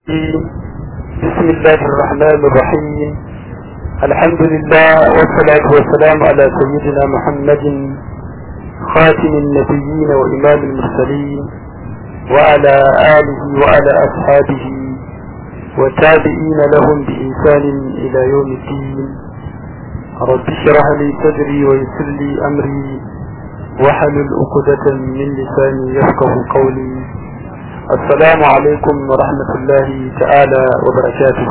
بسم الله الرحمن الرحيم الحمد لله والصلاة والسلام على سيدنا محمد خاتم النبيين وإمام المرسلين وعلى آله وعلى أصحابه والتابعين لهم بإنسان إلى يوم الدين رب اشرح لي صدري ويسر لي أمري وحلل عقدة من لساني يفقه قولي السلام عليكم ورحمة الله تعالى وبركاته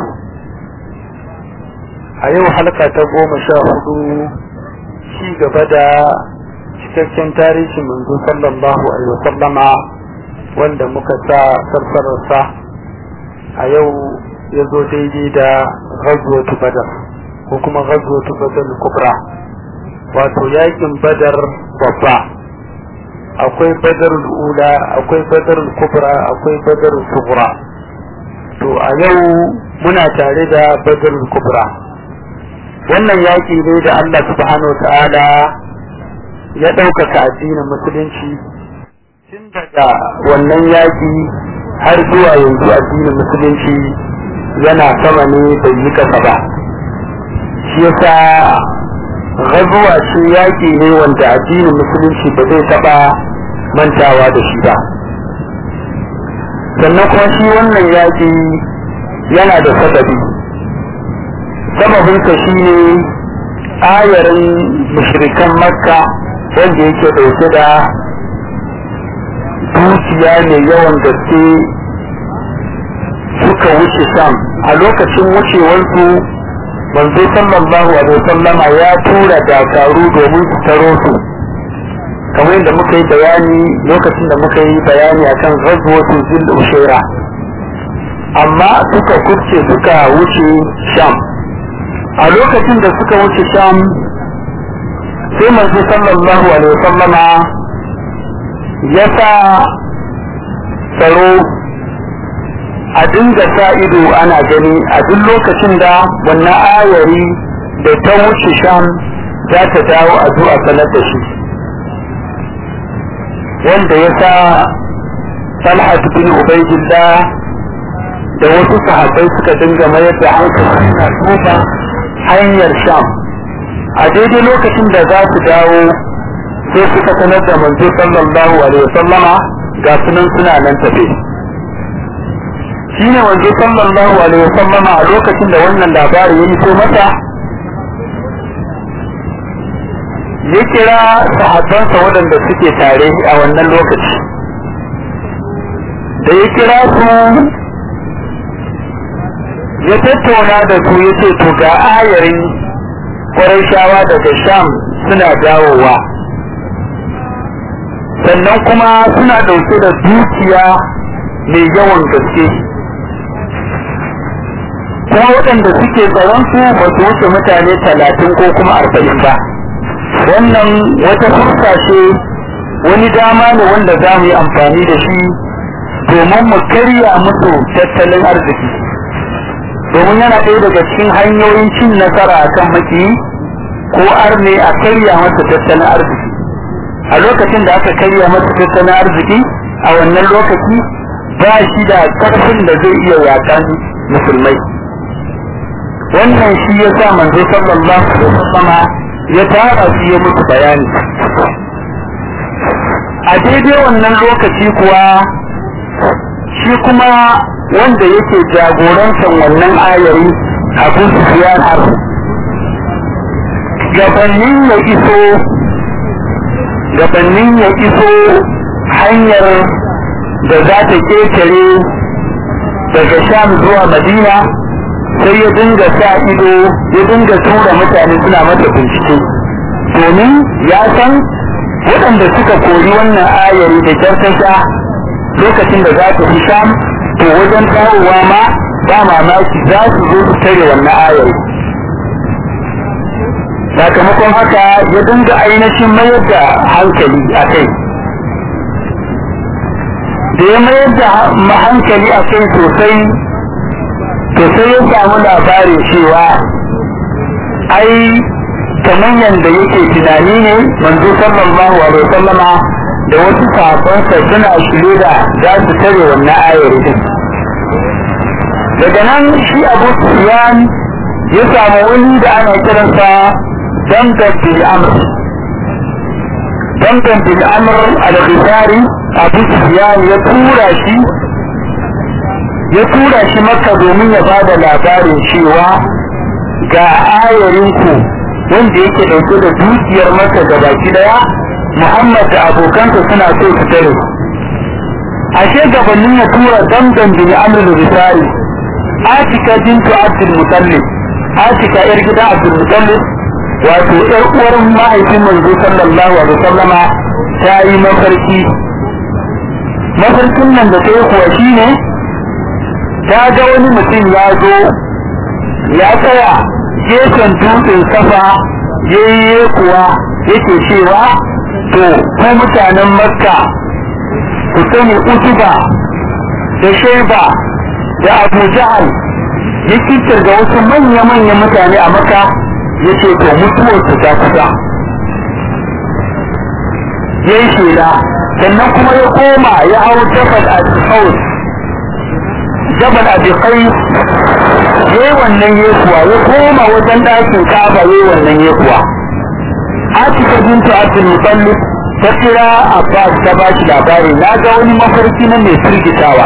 أيوة حلقة تقوم شاهدوا شيء بدا cikakken tarihin manzo sallallahu alaihi wasallama wanda muka sa sarsararsa a yau ya zo daidai da ghazwatu badar ko kuma ghazwatu badar kubra wato yakin badar babba akwai badarul ula akwai badarul kubra akwai badarul sughra to a yau muna tare da badarul kubra wannan yaki ne da Allah subhanahu ta'ala ya ɗaukaka addinin musulunci tun daga wannan yaki har zuwa yanzu addinin musulunci yana sama ne bai yi kasa ba shi yasa gazuwa ce yaƙi ne wanda addinin musulunci ba zai taɓa mantawa da shi ba sannan kuma shi wannan yaƙi yana da sababi sababinsa shi ne ayarin mushrikan makka wanda yake ɗauke da dukiya mai yawan gaske suka wuce sam a lokacin wucewarsu manzo sallallahu alaihi wasallama ya tura dakaru domin su taro su kamar yadda muka yi bayani lokacin da muka yi bayani akan ghazwatu zil ushaira amma suka kurce suka wuce sham a lokacin da suka wuce sham sai manzo sallallahu alaihi wasallama ya sa tsaro a dinga sa ido ana gani a duk lokacin da wannan ayari da ta wuce sham za ta dawo a zuwa sanar da shi wanda ya sa talhat bin ubaidillah da wasu sahabbai suka dinga mayar da hankali na tuba hanyar sham a daidai lokacin da za su dawo sai suka sanar da manzo sallallahu alaihi wasallama ga sunan suna nan tafe shine wanzu sallallahu alaihi wasallam a lokacin da wannan labari ya iso masa ya kira sahabbansa waɗanda suke tare a wannan lokaci da ya kira su ya tattauna da su ya ce to ga ayarin shawa daga sham suna dawowa sannan kuma suna ɗauke da dukiya mai yawan gaske kuma waɗanda suke tsaron su ba su wuce mutane talatin ko kuma arba'in ba wannan wata fursa ce wani dama ne wanda za mu yi amfani da shi domin mu karya musu tattalin arziki domin yana ɗaya daga cikin hanyoyin cin nasara a kan maki ko arne a karya masa tattalin arziki a lokacin da aka karya masa tattalin arziki a wannan lokaci ba shi da ƙarfin da zai iya yakan musulmai wannan shi ya sa manzo sallallahu alaihi wasallam ya tara su ya musu bayani a daidai wannan lokaci kuwa shi kuma wanda yake jagoransan wannan ayari abu sufyan har gabanin ya iso gabanin ya iso hanyar da za ta ketare daga sham zuwa madina sai ya dinga sa ido ya dinga tura mutane suna masa bincike domin ya san waɗanda suka kori wannan ayari da jartasha lokacin da za ta fi sham to wajen dawowa ma ba mamaki za su zo su tare wannan ayari sakamakon haka ya dinga ainihin mayar da hankali a kai da ya mayar da hankali a kai sosai to sai ya samu labari cewa ai kamar yadda yake tunani ne manzo sallallahu alaihi wasallama da wasu sahabbansa suna shirye da za su tare wannan ayar din daga nan shi abu sufyan ya samu wani da ana kiransa dangan bil amr dangan bil amr al-ghifari abu sufyan ya tura shi ya tura shi maka domin ya bada labarin cewa ga ayarinku wanda yake dauke da dukiyar maka da baki daya muhammad da abokansa suna so su tare ashe gabanin ya tura dangan bin amr al-ghifari atika bintu abdul mutallib atika yar gida abdul mutallib wato yar uwar mahaifin manzo sallallahu alaihi wasallama ta yi mafarki mafarkin nan da ta yi kuwa shine ta ga wani mutum ya zo ya tsaya gefen dutsen safa yayye kuwa yake cewa to ko mutanen makka ku sani utuba da shaiba da abu jahal ya fitar da wasu manya-manyan mutane a maka ya ce to mutuwar su ta kusa ya yi shela sannan kuma ya koma ya hau jabal a haus jabal a bikai ya yi wannan yekuwa ya koma wajen ɗakin kaba ya yi wannan yekuwa atika bintu abdul mutallib ta kira abbas ta ba shi labari na ga wani mafarki na mai firgitawa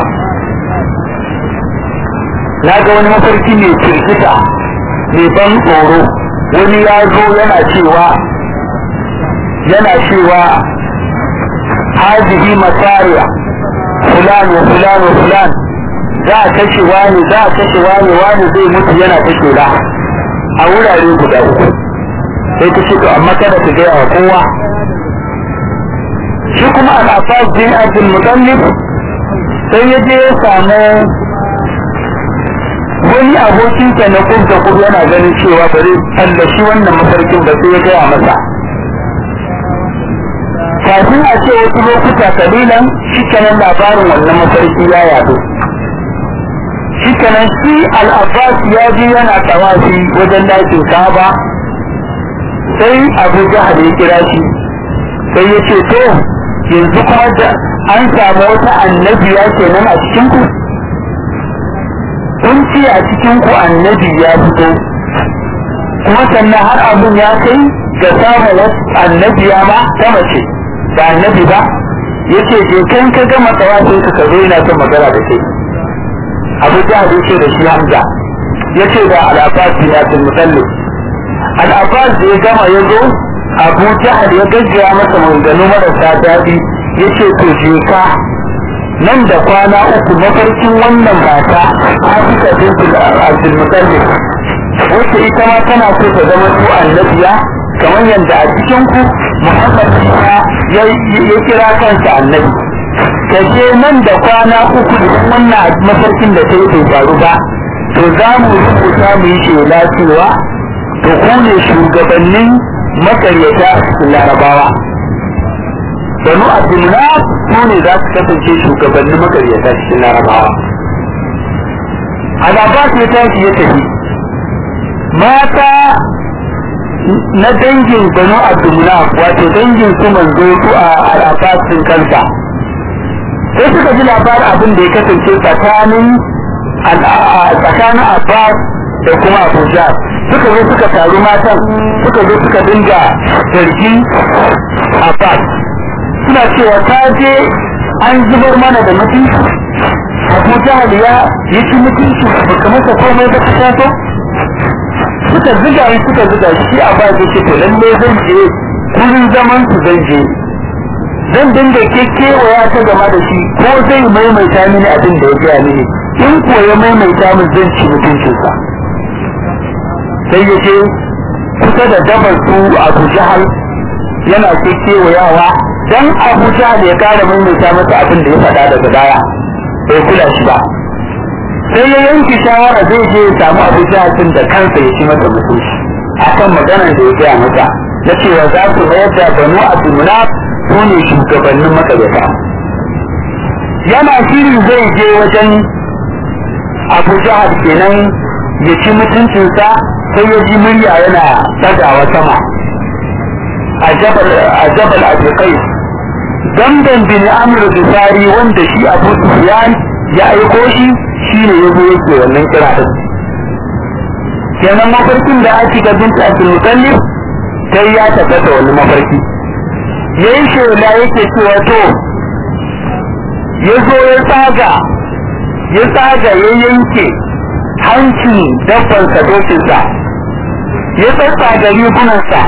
na ga wani mafarki mai firgita mai ban tsoro wani ya zo yana cewa yana cewa hazihi masariya fulan wa fulan wa fulan za a kashe wani za a kashe wani wani zai mutu yana kashe da a wurare guda uku sai ta ce to amma kada ta gaya wa kowa shi kuma al-abbas bin abdul mutallib sai ya je ya samu wani abokinsa na kubda kudu yana ganin cewa ba zai tallashi wannan mafarkin ba sai ya gaya masa kafin a ce wasu lokuta kalilan shi kenan labarin wannan mafarki ya yado shi kenan shi al'abbas ya ji yana tawafi wajen dakin kaba sai abu jahal ya kira shi sai ya ce to yanzu kuma da an samu wata annabiya kenan a cikin ku kun ce a cikin ku annabi ya fito kuma sannan har abun ya kai ga samun wasu annabiya ma ta mace ba annabi ba yace je kan ka gama tsawafin ka ka zo yana son magana da kai abu jahal yace da shi hamza yace da al-abbas bin abdul mutallib al-abbas da ya gama ya zo abu jahal ya gajiya masa maganganu marasa daɗi yace to je ka nan da kwana uku mafarkin wannan mata Afika bintul Abdul Muttalib wacce ita ma tana so ta zama su annabiya kamar yadda a cikin ku Muhammad ya ya kira kansa annabi kaje nan da kwana uku idan wannan mafarkin da ta yi bai faru ba to za mu rubuta mu yi shela cewa to ku ne shugabannin makaryata cikin larabawa banu abdullah su ne za su kasance shugabannin makaryata cikin larabawa azaba ya tashi ya tafi mata na dangin banu abdullah wato dangin su manzo su a al'abasin kansa sai suka ji labarin abin da ya kasance tsakanin tsakanin abbas da kuma abuja suka zo suka taru matan suka zo suka dinga zargin abbas suna cewa ta je an zubar mana da mutunci abu jahal ya yi ci mutunci ba ka masa komai ba ka taso suka ziga shi suka ziga shi a ba ce to lalle zan je kullun zaman su zan je zan dinga kekewaya ta gama da shi ko zai maimaita mini abin da ya gaya mini in ko ya maimaita min zan ci mutuncinsa sai ya je kusa da dabar su abu jahal yana kekewayawa dan Abu Jahl ya kara maimaita masa abin da ya faɗa daga baya bai kula shi ba sai ya yanke shawara zai je ya samu Abu Jahl din da kansa ya ci masa mutunci akan maganar da ya gaya masa na cewa za su mayar da Banu Abdulmunaf su ne shugabannin makaryata yana shiri zai je wajen Abu Jahl kenan ya ci mutuncinsa sai ya ji murya yana ɗagawa sama a jabal abikai dandan bin amr bisari wanda shi abu sufyan ya aiko shi shi ne ya zo yake wannan kira din kenan mafarkin da ake ga binta abdul mutallib sai ya tabbata wani mafarki yayin shela yake cewa to ya zo ya tsaga ya tsaga ya yanke hancin dabbansa dokinsa ya tsatsaga rigunansa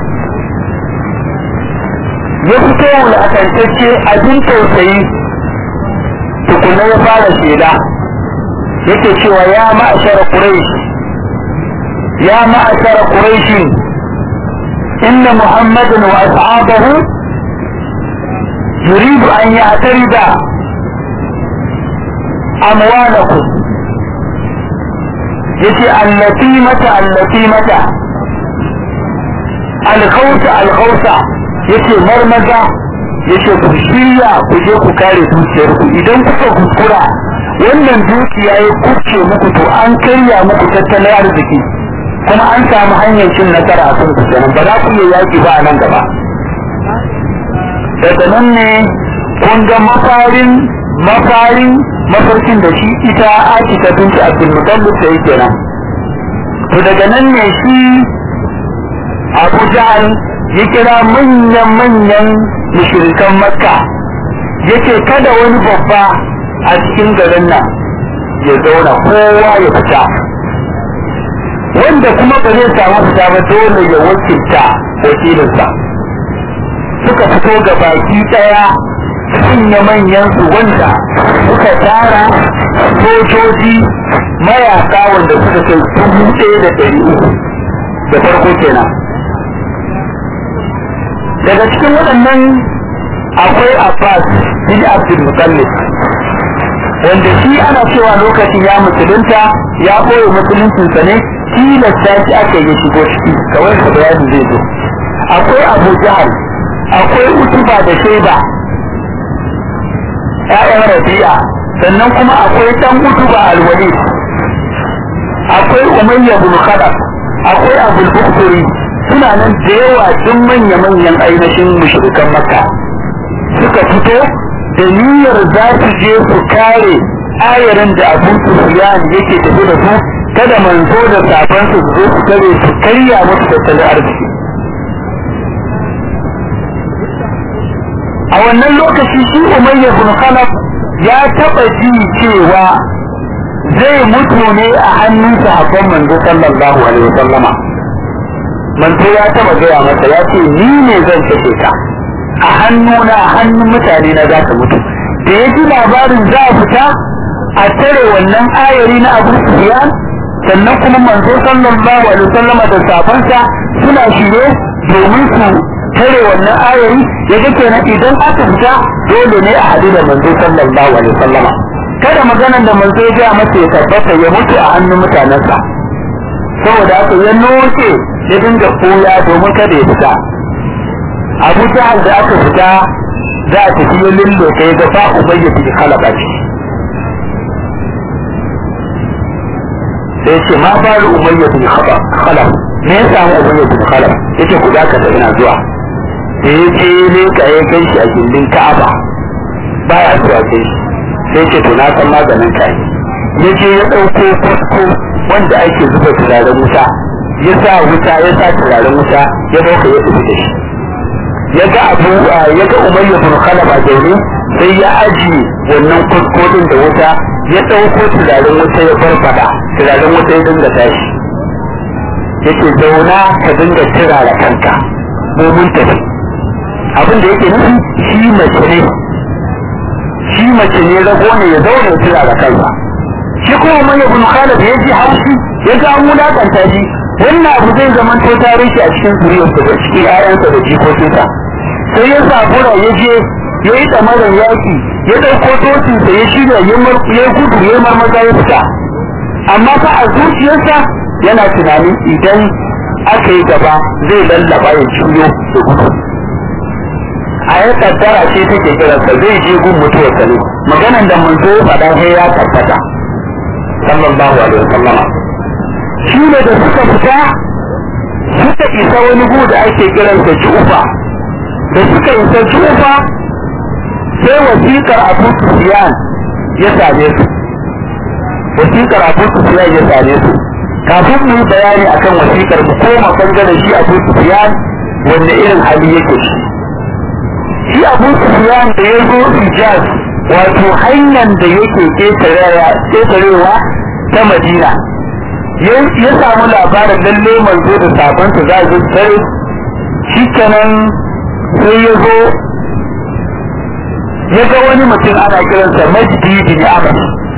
ya fito wulakantacce abin tausayi tukuna ya fara shela yake cewa ya ma'ashar quraish ya ma'ashar quraish inna muhammadan wa ashabahu yuridu an ya'tarida amwalakum yace allati mata allati mata alkhawsa alkhawsa yace marmaza yace ku shirya ku je ku kare dukiyar ku idan kuka kuskura wannan dukiya ya kuce muku to an karya muku tattalin arziki kuma an samu hanyar cin nasara a kan ku kenan ba za ku iya yaki ba a nan gaba daga nan ne kun ga mafarin mafarin mafarkin da shi ita aki ta binci abdulmutallib da yake nan to daga nan ne shi abu jahal ya kira manyan-manyan mushirikan makka yake kada wani babba a cikin garin nan ya zauna kowa ya fita wanda kuma ba zai samu fita ba dole ya wakilta wakilinsa suka fito ga baki daya manya-manyan su wanda suka tara sojoji mayaka wanda suka kai dubu ɗaya da ɗari uku da farko kenan daga cikin waɗannan akwai abbas bin abdul mutallib wanda shi ana cewa lokacin ya musulunta ya koyi musuluncinsa ne tilasta shi aka yi shigo ciki kawai da bayani zai zo akwai abu jahal akwai utuba da shaiba ƴaƴan rabi'a sannan kuma akwai ɗan utuba alwalid akwai umayya bin khalaf akwai abul bukhari suna nan da yawa duk manya-manyan ainihin mushrikan makka suka fito da niyyar za su je su kare ayarin da abu sufyan yake tafi da su kada manzo da safan su zo su kare su karya musu tattalin arziki a wannan lokaci shi umayya bin khalaf ya taba ji cewa zai mutu ne a hannun sahabban manzo sallallahu alaihi wasallama manzo ya taba gaya masa ya ce ni ne zan kashe ka a hannuna a hannun mutane na za ka mutu da ya ji labarin za a fita a tare wannan ayari na abu sufyan sannan kuma manzo sallallahu alaihi wasallam da safansa suna shirye domin su tare wannan ayari ya ga kenan idan aka fita dole ne a hadu da manzo sallallahu alaihi wasallama kada maganan da manzo ya ga masa ya tabbata ya mutu a hannun mutanensa saboda haka ya noce ya dinga koya domin kada ya fita abu jahal da aka fita za a tafi ya lullo kai ga fa ubayya fi khalaqa ce sai ce ma faru umayya fi khalaq me ya samu umayya fi khalaq yace ku zaka da ina zuwa da ya ce ne ka ya kai shi a gindin ka'aba baya zuwa kai shi sai ce to na san maganin kai ya ce ya ɗauko kwasko wanda ake zuba turaren wuta ya sa wuta ya sa turaren wuta ya dauka ya tafi da shi ya ga abu ya ga umayya bin khalaf a zaune sai ya aji wannan kuskodin da wuta ya ɗauko turaren wuta ya farfada turaren wuta ya dinga tashi yake zauna ka dinga turara kanka mu mun tafi abin da yake nufi shi mace ne shi mace ne rago ne ya zauna ya turara kansa shi kuma umayya bin khalaf ya ji haushi ya ga an wulakanta shi wannan abu zai zama to tarihi a cikin zuriyarsa da cikin 'ya'yansa da jikokinsa sai ya sabura ya je ya yi tsamarar yaƙi ya ɗauko tosinsa ya shirya ya gudu ya marmaza ya fita amma fa a zuciyarsa yana tunanin idan aka yi gaba zai lallaba ya juyo da gudu a ya kaddara ce take kiransa zai je gun mutuwarsa ne maganan da mun zo faɗa sai ya tabbata sallallahu alaihi wasallama shi ne da suka fita suka isa wani gu da ake kiransa jufa da suka isa jufa sai wasiƙar abu sufiyan ya same su wasiƙar abu sufiyan ya same su kafin mu yi bayani akan wasiƙar mu koma bangaren shi abu sufiyan wanda irin hali yake shi shi abu sufiyan da ya zo hijaz wato hanyar da yake ƙetarewa ta madina ya samu labarin lalle manzo da sabansa za a tare shi kenan sai ya zo ya ga wani mutum ana kiransa majdi bin amr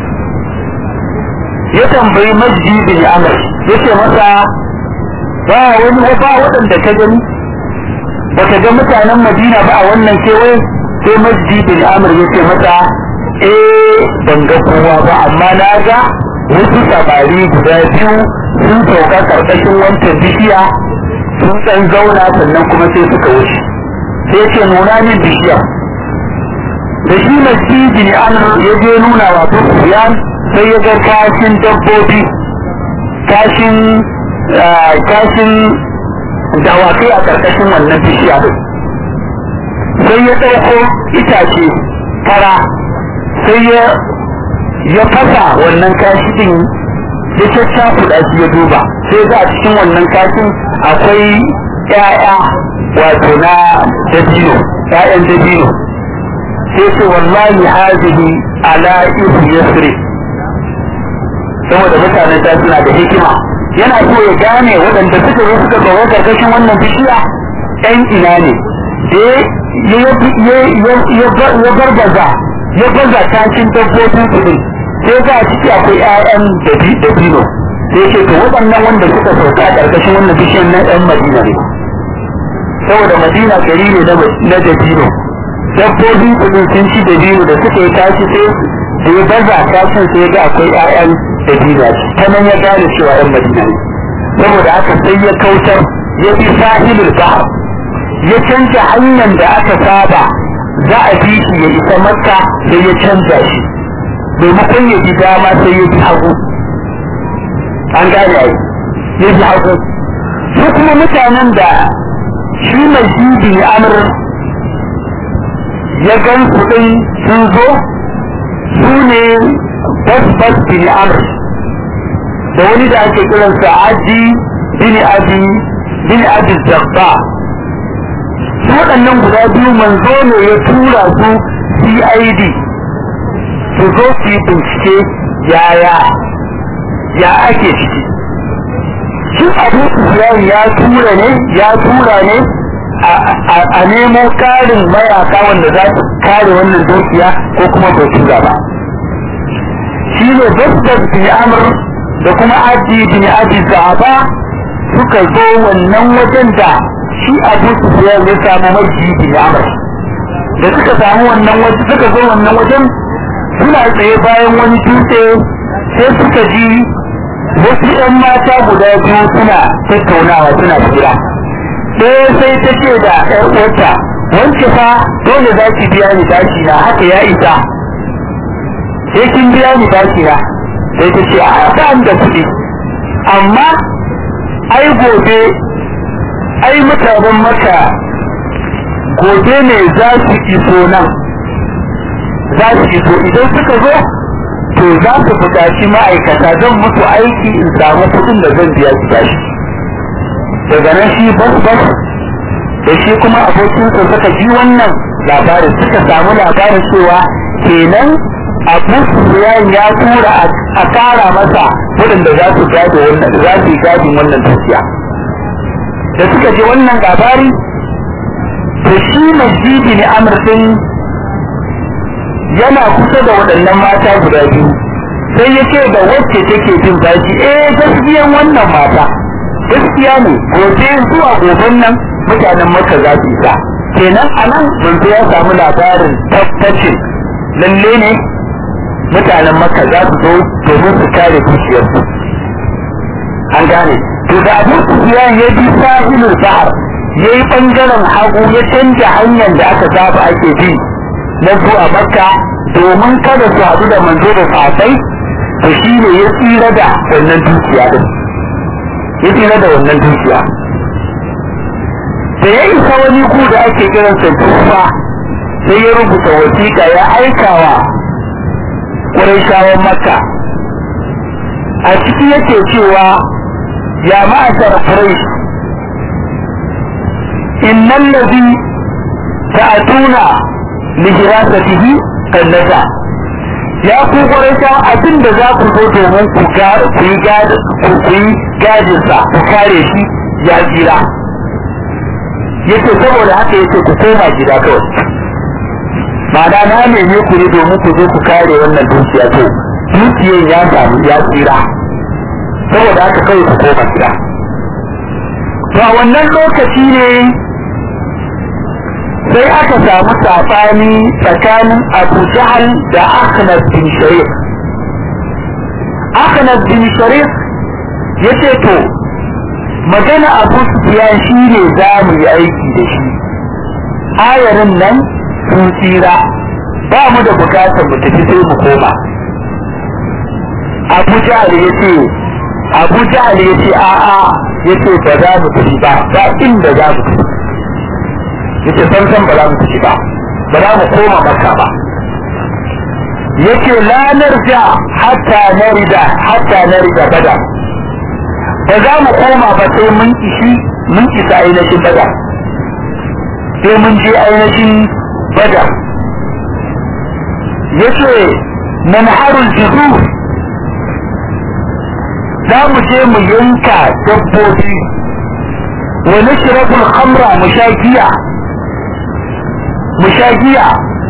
ya tambayi majdi bin amr ya ce masa ba wani ba waɗanda ka gani ba ka ga mutanen madina ba a wannan kewaye sai majdi bin amr ya ce masa eh ban ga kowa ba amma na ga wasu samari guda biyu sun sauka karkashin wancan bishiya sun ɗan zauna sannan kuma sai suka wuce sai ce nuna min bishiya da shi masjidi ne an ya je nuna wa Sufyan sai ya ga kashin dabbobi kashin kashin dawakai a karkashin wannan bishiya sai ya ɗauko itace fara sai ya ya fasa wannan kashi din ya caccakuɗa shi ya duba sai ga a cikin wannan kashin akwai ƴaƴa wato na dabino ƴaƴan dabino sai ce wallahi hazihi ala ihu yasri saboda mutanen ta suna da hikima yana so ya gane waɗanda suka zo suka zo karkashin wannan bishiya ɗan ina ne da ya barbaza ya baza kashin dabbobin su din sai ga ciki akwai ƴaƴan dabino sai ce to waɗannan wanda suka sauka a ƙarƙashin wannan bishiyar na ƴan madina ne saboda madina gari ne na dabino dabbobin su din sun ci dabino da suka yi tashi sai da ya baza kashin sai ga akwai ƴaƴan dabino ta nan ya gane cewa ƴan madina ne saboda haka sai ya kautar ya bi sahilul bahar ya canja hanyar da aka saba za a bi shi ya isa makka sai ya canza shi maimakon ya bi dama sai ya bi hagu an gane ai ya bi hagu su kuma mutanen da shi mai shi amr ya gan su din sun zo su ne basbas bin amr da wani da ake kiransa aji bin abi bin abi zabba su waɗannan guda biyu manzo ne ya tura su cid su zo su yi bincike yaya ya ake ciki shi abu sufyan ya tura ne ya tura ne a nemo karin mayaka wanda za su kare wannan dukiya ko kuma bai tura ba shi ne basbas bin amr da kuma aji bin abi zaba suka zo wannan wajen da shi abu sufyan ya samu maji bin amr da suka samu wannan wajen suka zo wannan wajen suna tsaye bayan wani dutse sai suka ji wasu 'yan mata guda biyu suna tattaunawa suna fira ɗaya sai ta ce da ƴar uwarta wance fa dole za ki biya ni bashi na haka ya isa sai kin biya ni bashi na sai ta ce a ba da kuɗi amma ai gobe ai mutanen maka gobe ne za su iso nan za su iso idan suka zo to za su buƙaci ma'aikata zan musu aiki in samu kuɗin da zan biya su bashi daga nan shi bas bas da shi kuma abokinsa suka ji wannan labarin suka samu labarin cewa kenan abu sufiyan ya tura a kara masa waɗanda za su gado wannan za su yi gadin wannan dukiya da suka ji wannan labari to shi masjidi ne amurkin yana kusa da waɗannan mata guda biyu sai ya ce da wacce take jin baki eh gaskiyan wannan mata gaskiya ne gobe zuwa goben nan mutanen maka za su isa kenan a nan manzo ya samu labarin tabbacin lalle ne mutanen maka za su zo domin su kare dukiyarsu an gane to da abin sufiyan ya bi sahilul bahar ya yi ɓangaren hagu ya canja hanyar da aka saba ake bi na zuwa makka domin kada su haɗu da manzo da safai to shi ne ya tsira da wannan dukiya din ya tsira da wannan dukiya da ya isa wani ku da ake kiransa tufa sai ya rubuta wasiƙa ya aikawa ƙurayshawan makka a ciki yake cewa ya ma'ashar quraish innal ladhi ta'tuna li hirasatihi kallata ya ku quraisha abin da za ku zo domin ku ga ku yi gadi ku yi gadin sa ku kare shi ya jira yace saboda haka yace ku koma gida kawai ma'ana na neme ku ne domin ku zo ku kare wannan dukiya to dukiyan ya samu ya tsira saboda haka kawai ku koma gida to a wannan lokaci ne sai aka samu sabani tsakanin abu jahal da akhnas bin sharif akhnas bin sharif ya ce to magana abu sufiyan shi ne za mu yi aiki da shi ayarin nan sun tsira ba mu da bukatar mu tafi sai mu koma abu jahal ya ce abu jahal ya ce a'a ya ce ba za mu tafi ba ba inda za mu tafi ya ce san san ba za mu tafi ba ba za mu koma makka ba ya ce la narja hatta narida hatta narida bada ba za mu koma ba sai mun ishi mun isa ainihin bada sai mun je ainihin bada ya ce manharul juzur za mu je mu yanka dabbobi wa nashrabul khamra mu sha giya mu sha giya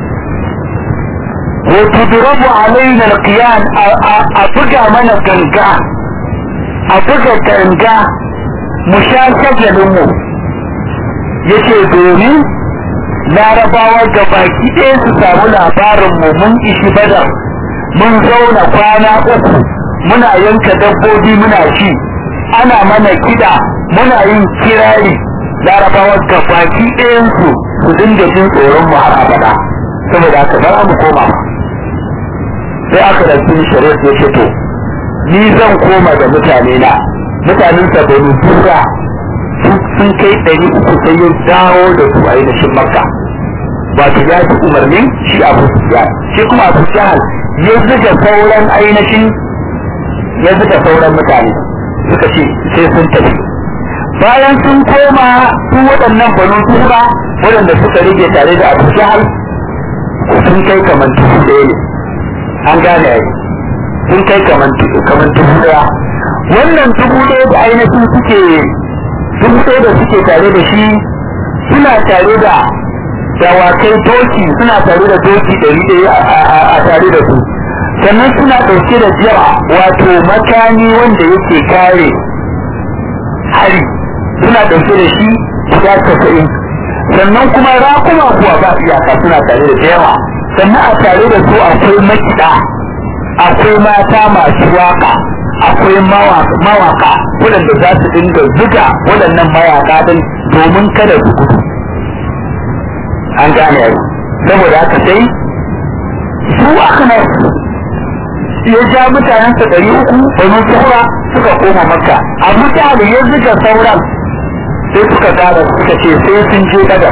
wa tudrabu alaina alqiyan a buga mana ganga a buga ganga mu sha shagalin mu yace domin larabawa ga baki ɗaya su samu labarin mu mun ishi badar mun zauna kwana uku muna yanka dabbobi muna ci ana mana kiɗa muna yin kirari larabawa ga baki ɗayansu su dinga jin tsoron mu har abada saboda haka bara mu koma sai aka da sun shari'a ya ce to ni zan koma da mutane na mutanen sa bani tura sun kai ɗari uku sai ya dawo da su a ainihin makka wato ya fi umarnin shi abu sufyan shi kuma abu jahal ya zuga sauran ainihin ya zuga sauran mutane suka ce sai sun tafi bayan sun koma su waɗannan banu tura waɗanda suka rage tare da abu jahal sun kai kamar dubu ɗaya ne an gane ai sun kai kamar dubu ɗaya wannan dubu ɗaya da ainihin suke dubu ɗaya da suke tare da shi suna tare da dawakai doki suna tare da doki ɗari ɗaya a tare da su sannan suna ɗauke da jira wato makami wanda yake kare hari suna ɗauke da shi guda casa'in sannan kuma rakuma kuwa ba iyaka suna tare da yawa sannan a tare da su akwai makiɗa akwai mata masu waka akwai mawaka waɗanda za su dinga zuga waɗannan mayaka din domin kada su gudu an gane yau saboda haka sai su aka ya ja mutanensa ɗari uku banu sura suka koma makka a mutane ya zuga sauran sai suka gara suka ce sai sun je badar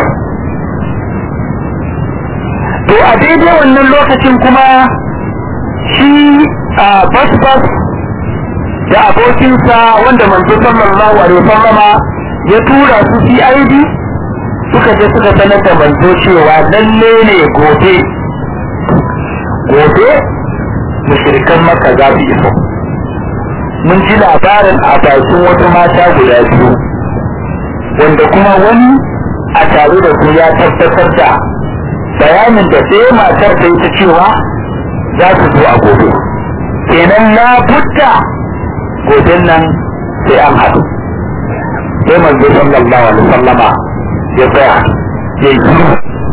to a daidai wannan lokacin kuma shi a bas-bas da abokinsa wanda manzo sallallahu alaihi wasallama ya tura su CID suka je suka sanar da manzo cewa lalle ne gobe gobe mushrikan maka za su iso mun ji labarin a bakin wata mata guda biyu wanda kuma wani a tare da su ya tabbatar da bayanin da sai matar ta yi ta cewa za su zo a gobe kenan na budda goben nan sai an haɗu sai manzo sallallahu alaihi wasallama ya tsaya ya yi shiru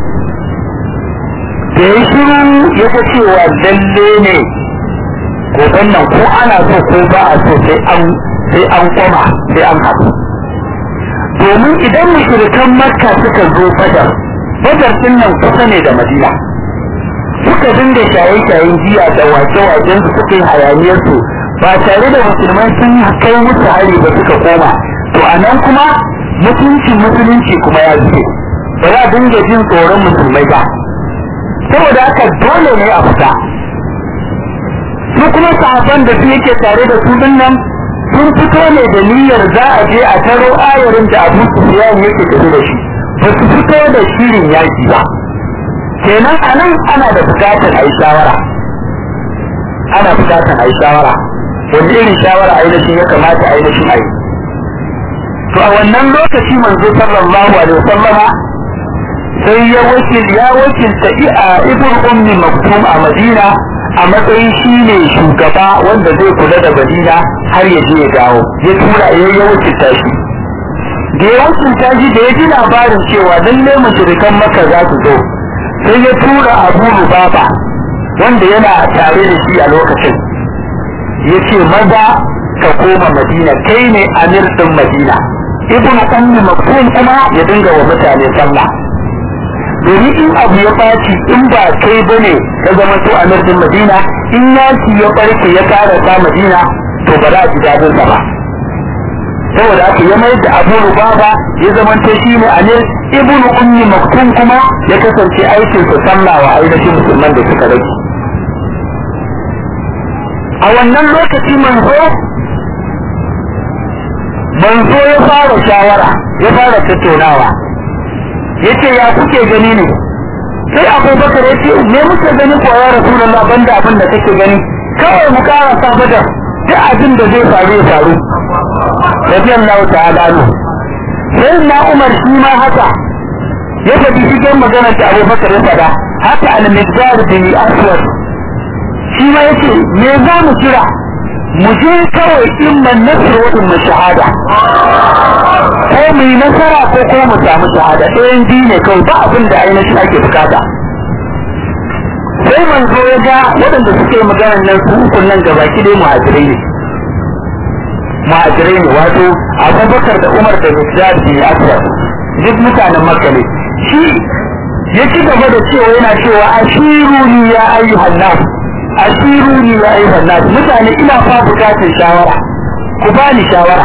da ya shiru ya ga cewa lalle ne goben nan ko ana so ko ba a so sai an sai an kwama sai an haɗu domin idan mushrikan makka suka zo badar badar din nan kusa ne da madina suka dinga shaye-shayen jiya da wake-waken su suka yi hayaniyar su ba tare da musulmai sun kai musu hari ba suka koma to a nan kuma mutuncin musulunci kuma ya zuke ba za a dinga jin tsoron musulmai ba saboda haka dole ne a fita su kuma sahabban da su yake tare da su din nan sun fito ne da niyyar za a je a taro ayarin da Abu Sufyan yake tafi da shi ba su fito da shirin yaki ba kenan anan ana da bukatar a yi shawara ana bukatar a yi shawara wanda irin shawara ainihin ya kamata ainihin a yi to a wannan lokaci manzo sallallahu alaihi wasallama sai ya wakil ya wakilta a ibn ummi maktum a madina a matsayin shi ne shugaba wanda zai kula da madina har ya je ya dawo ya tura ya ya wakilta shi da ya wakilta shi da ya ji labarin cewa lallai mushrikan maka za su zo sai ya tura abu rubaba wanda yana tare da shi a lokacin ya ce maza ka koma madina kai ne amir din madina ibn ummi maktum kuma ya dinga wa mutane sallah domin in abu ya ɓaci in ba kai ba ne ka zama to a nardin madina in yaki ya ɓarke ya karasa madina to ba za a ji daɗin sa ba saboda aka ya mayar da abu rubaba ya zama to shi ne a ne ibnu ummi maktum kuma ya kasance aikin sa sallah wa ainihin musulman da suka rage a wannan lokaci manzo manzo ya fara shawara ya fara tattaunawa yace ya kuke gani ne sai abubakar ya ce me muke gani ko ya rasulullah banda abin da kake gani kawai mu kara sa bada duk abin da zai faru ya faru radiyallahu ta'ala ne sai na umar shi ma haka ya faɗi cikin magana da abubakar ya faɗa haka al-miqdar bin aswad shi ma yace me za mu kira mu je kawai imman nasr wa imman shahada ko mu yi nasara ko ko mu samu shahada ɗayan biyu ne kawai ba abin da ainihin ake bukata sai manzo ya ga waɗanda suke maganar nan su ukun nan gaba ki dai muhajirai ne muhajirai ne wato abubakar da umar da mikdad bin aswad duk mutanen makka ne shi ya ci gaba da cewa yana cewa ashiruni ya ayyuhan nas ashiruni ya ayyuhan nas mutane ina fa bukatar shawara ku bani shawara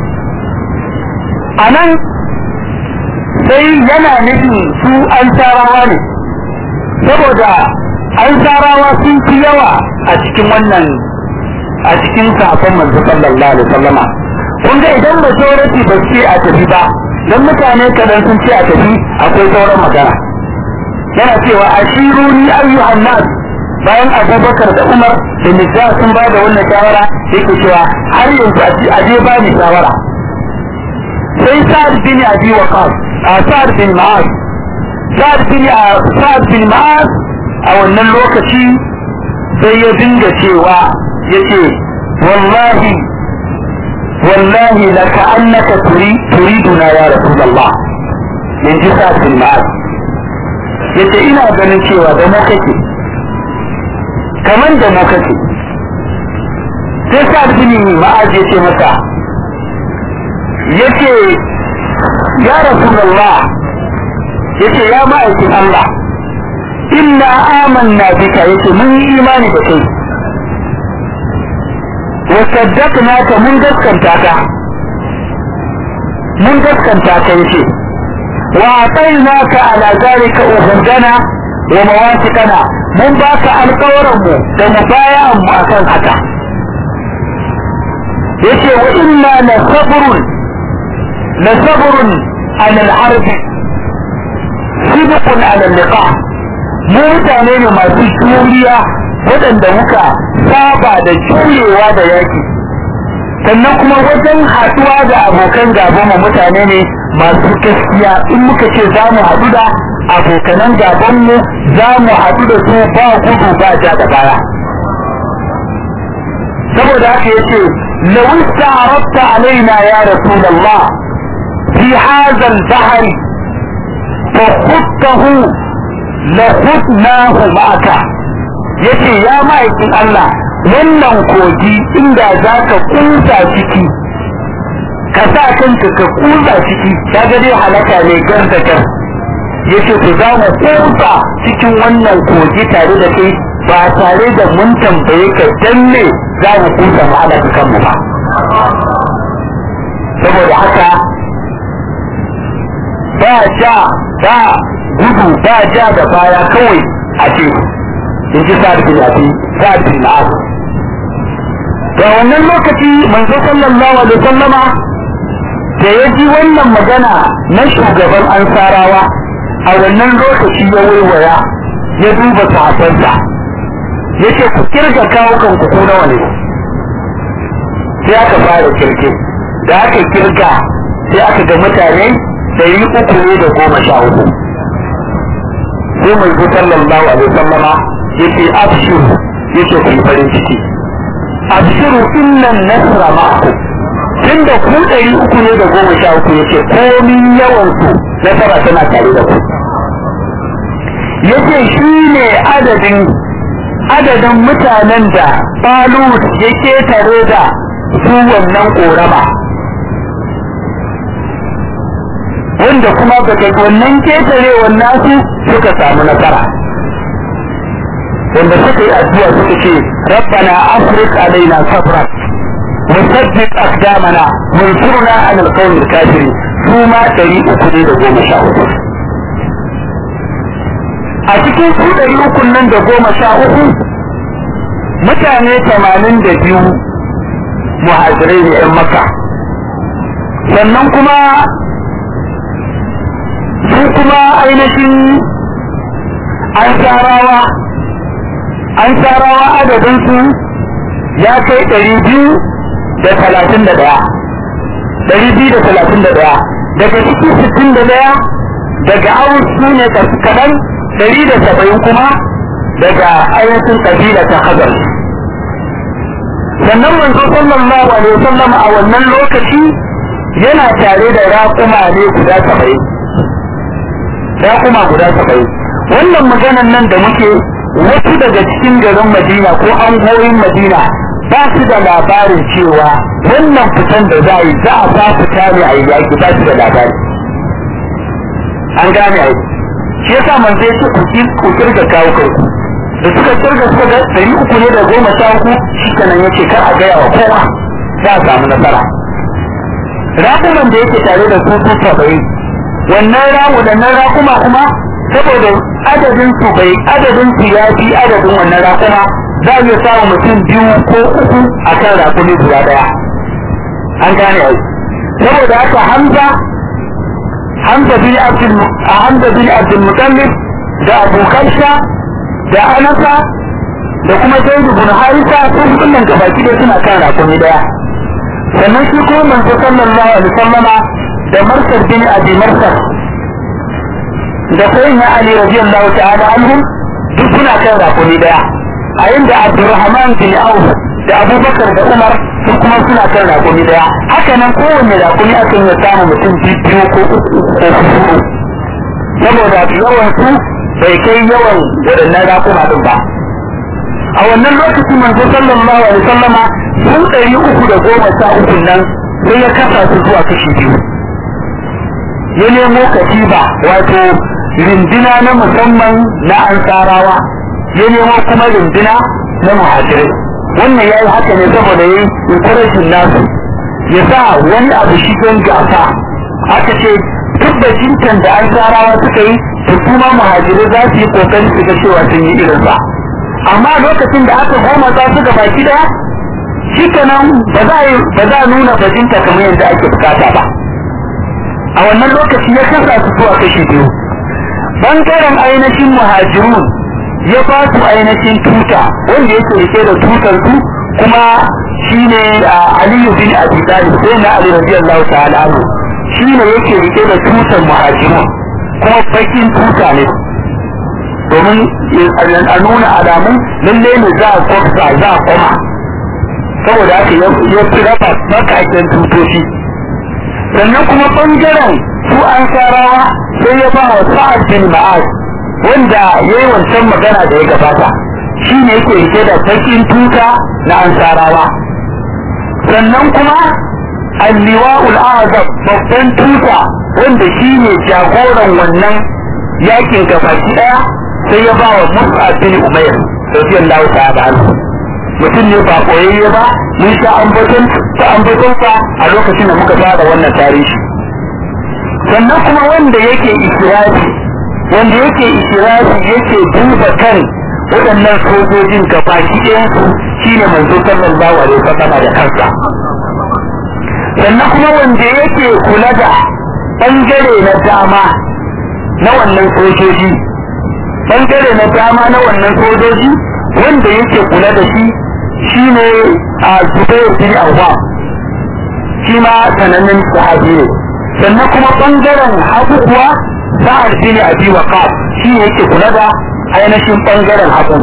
a nan sai yana nufin su an tarawa ne saboda an tarawa sun fi yawa a cikin wannan a cikin safon manzo sallallahu alaihi wasallama kun ga idan majority ba ce a tafi ba dan mutane kadan sun ce a tafi akwai sauran magana yana cewa ashiruni ayyuhan nas bayan abubakar da umar da nisa sun ba da wannan shawara yake cewa har yanzu a je ba ni shawara sai sa'ad bin abi waqas a sa'ad bin ma'az sa'ad bin sa'ad bin ma'az a wannan lokaci sai ya dinga cewa yace wallahi wallahi la ka'annaka turiduna ya rasulullah in ji sa'ad bin ma'az yace ina ganin cewa da mu kake kaman da mu kake sai sa'ad bin ma'az yace masa yace ya rasulullah yace ya ma'aikin Allah inna amanna bika yace mun yi imani da kai wa saddaqnaka mun gaskanta ka mun gaskanta ka yace wa atainaka ala zalika uhudana wa mawasiqana mun baka alƙawarin mu da mubaya'an mu akan haka yace wa inna la sabrun لصبر على الحرب صدق على اللقاء mu mutane ne masu juriya waɗanda muka saba da jurewa da yaki sannan kuma wajen haɗuwa da abokan gaban mu mutane ne masu gaskiya in muka ce za mu haɗu da abokanan gaban mu za mu haɗu da su ba gudu ba ja da baya saboda haka yace lawista arabta alaina ya rasulullah في هذا البحر فخذته لخذناه معك yace ya ma'aikin Allah wannan kogi inda za ka kusa ciki ka sa kanka ka kusa ciki ka ga dai halaka ne gar da gar yace to za mu kusa cikin wannan kogi tare da kai ba tare da mun tambaye ka dan ne za mu kusa mu halaka kanmu ba saboda haka ba ja ba gudu ba ja da baya kawai a ce in ji sa'ad bin abi sa'ad bin ma'az da wannan lokaci manzo sallallahu alaihi wasallama da ya ji wannan magana na shugaban ansarawa a wannan lokaci ya waiwaya ya duba sahabbansa ya ce ku kirga kawo kanku ko nawa ne sai aka fara kirge da aka kirga sai aka ga mutane ɗari uku ne da goma sha uku sai mai zo sallallahu alaihi sallama ya ce abshiru ya ce ku yi farin ciki abshiru innan nasra ma'akum tun da ku ɗari uku ne da goma sha uku ya ce komin yawansu nasara tana tare da ku ya ce shi ne adadin adadin mutanen da Talut ya ketare da su wannan ƙorama wanda kuma daga wannan ketarewar nasu suka samu nasara wanda suka yi addu'a suka ce rabbana afrik alaina sabra وثبت أقدامنا وانصرنا على القوم الكافرين ثم تري أكل دقوم شاء a cikin su ɗari uku nan da goma sha uku mutane tamanin da biyu muhajirai ne ‘yan maka sannan kuma su kuma ainihin an sarawa an sarawa adadinsu ya kai ɗari biyu da talatin da ɗaya ɗari biyu da talatin da ɗaya daga cikin sittin da ɗaya daga awus su ne kaɗan ɗari da saba'in kuma daga ainihin ƙabila ta hazar sannan manzo sallallahu alaihi wasallam a wannan lokaci yana tare da raƙuma ne guda saba'in raƙuma guda saba'in wannan maganan nan da muke wasu daga cikin garin madina ko angoyin madina ba su da labarin cewa wannan fitan da za a yi za a ba fita ne a yi yaƙi ba su da labari an gane aiki shi yasa man zai ce ku kirga kawo kanku da suka kirga suka ga ɗari uku ne da goma sha uku shi kenan yace kar a gaya wa kowa za a samu nasara raƙuman da yake tare da su su saba'in wannan ramu da nan raƙuma kuma saboda adadin su bai adadin su ya fi adadin wannan raƙuma za a iya samun mutum biyu ko uku a kan raƙumi guda ɗaya an gane ai saboda haka hamza hamza bin abdul hamza bin abdul mutallib da abu karsha da anasa da kuma zaidu bin harisa sun kullum gabaki da suna kan raƙumi ɗaya sannan shi kuma manzo sallallahu alaihi wasallama da marsar bin abi marsar da sayyidina ali radiyallahu ta'ala anhum duk suna kan rakuni daya a inda abdurrahman bin auf da abubakar da umar su kuma suna kan rakuni daya haka nan kowanne rakuni akan ya samu mutum biyu ko uku ko huɗu saboda yawan su bai kai yawan waɗannan rakuna din ba a wannan lokacin manzo sallallahu alaihi wasallama sun ɗari uku da goma sha uku nan sai ya kasa su zuwa kashi biyu ya nemo katiba wato rindina na musamman na ansarawa ya nemo kuma rindina na muhajirai wannan ya yi haka ne saboda ya yi encouraging nasu ya sa wani abu shi don gasa aka ce duk da jintan da ansarawa suka yi to kuma muhajirai za su yi kokari su ga cewa sun yi irinsa amma lokacin da aka goma za su ga baki daya shi kenan ba za a nuna bajinta kamar yadda ake bukata ba a wannan lokaci ya kasa su zuwa kashi biyu bangaren ainihin muhajirun ya ba su ainihin tuta wanda yake rike da tutar su kuma shine aliyu bin abi talib sai na ali radiyallahu ta'ala anhu shine yake rike da tutar muhajirun kuma bakin tuta ne domin a nuna alamun lalle ne za a kwafsa za a koma saboda haka ya fi raba makakin tutoci sannan kuma bangaren su an sarawa sai ya ba wa sa'ad bin ma'az wanda ya yi wancan magana da ya gabata shi ne yake rike da bakin tuta na ansarawa sannan kuma alliwa'ul azab babban tuta wanda shi ne jagoran wannan yakin gabaki daya sai ya ba wa mus'ab bin umair radiyallahu ta'ala anhu mutum ne ba koyayye ba mun sha ambaton ta ambaton sa a lokacin da muka fara wannan tarihi sannan kuma wanda yake ikirafi wanda yake ikirafi yake duba kan waɗannan sojojin gabaki ɗayan su shine manzo sallallahu alaihi wasallam da kansa sannan kuma wanda yake kula da bangare na dama na wannan sojoji bangare na dama na wannan sojoji wanda yake kula da shi shine a zubair bin awwa shi ma sanannen sahabi ne sannan kuma bangaren hagu kuwa sa'ad bin abi waqas shi yake kula da ainihin bangaren hagu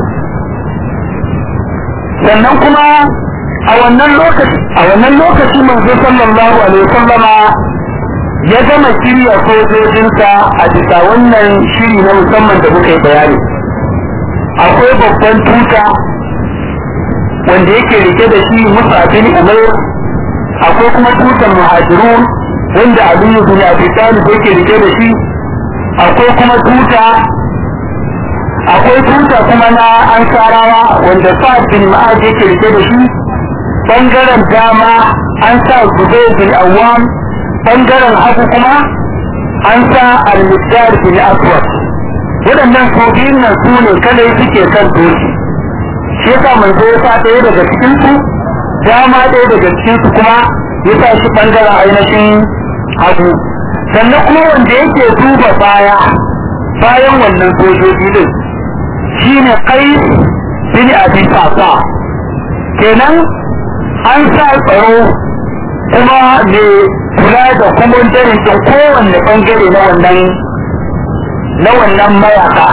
sannan kuma a wannan lokaci a wannan lokaci manzo sallallahu alaihi wasallama ya gama shirya sojojinsa a bisa wannan shiri na musamman da muka yi bayani akwai babban tuta wanda yake rike da shi musa bin umair akwai kuma tutan muhajirun wanda aliyu bin abi talib yake rike da shi akwai kuma tuta akwai tuta kuma na ansarawa wanda sa'ad bin ma'ad yake rike da shi bangaren dama an sa zubair bin awwam bangaren hagu kuma an sa al-miqdar bin aswad waɗannan sojin nan su ne kadai suke kan doki shi yasa manzo ya sa ɗaya daga cikin su dama ɗaya daga cikin su kuma ya sa shi bangaren ainihin hagu sannan kuma wanda yake duba baya bayan wannan sojoji din shine kai bin abi sasa kenan an sa tsaro kuma mai kula da kuma dare da kowanne bangare na wannan na wannan mayaka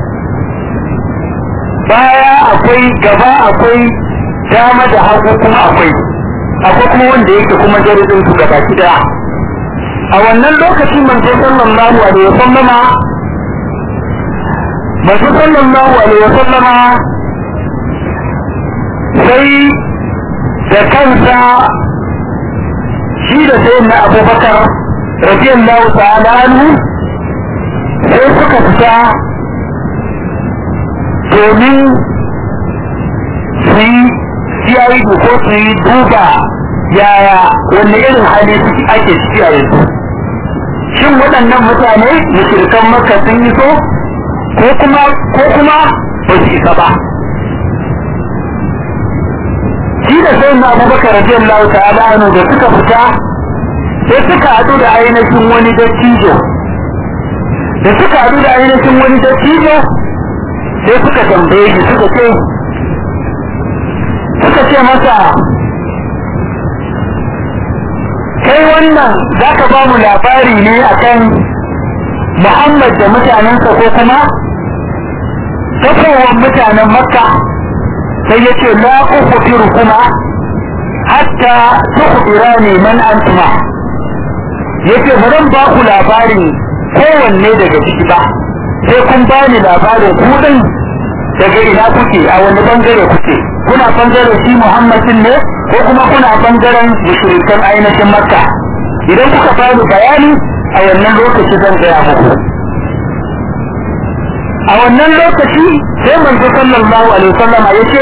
baya akwai gaba akwai dama da hagu kuma akwai akwai kuma wanda yake kuma dare din su gaba daya a wannan lokacin manzo sallallahu alaihi wasallama manzo sallallahu alaihi wasallama sai da kansa shi da sai na abubakar radiyallahu ta'ala anhu sai suka fita domin su yi CID ko su yi duba yaya wanne irin hali ake ciki a yanzu shin waɗannan mutane mushrikan maka sun yi so ko kuma ko kuma ba su isa ba shi da sai na abubakar radiyallahu ta'ala anhu da suka fita sai suka haɗu da ainihin wani dattijo da suka haɗu da ainihin wani dattijo sai suka tambaye shi suka ce suka ce masa kai wannan za ka ba mu labari ne akan Muhammad da mutanensa ko kuma tafowar mutanen Makka sai ya ce la ukhbiru kuma hatta tukhbirani man antuma yace ba zan ba ku labarin kowanne daga ciki ba sai kun ba ni labarin ku din daga ina kuke a wani bangare kuke kuna bangaren shi Muhammadin ne ko kuma kuna bangaren mushrikan ainihin Makka idan kuka bani bayani a wannan lokaci zan gaya muku a wannan lokaci sai manzo sallallahu alaihi wasallam ya ce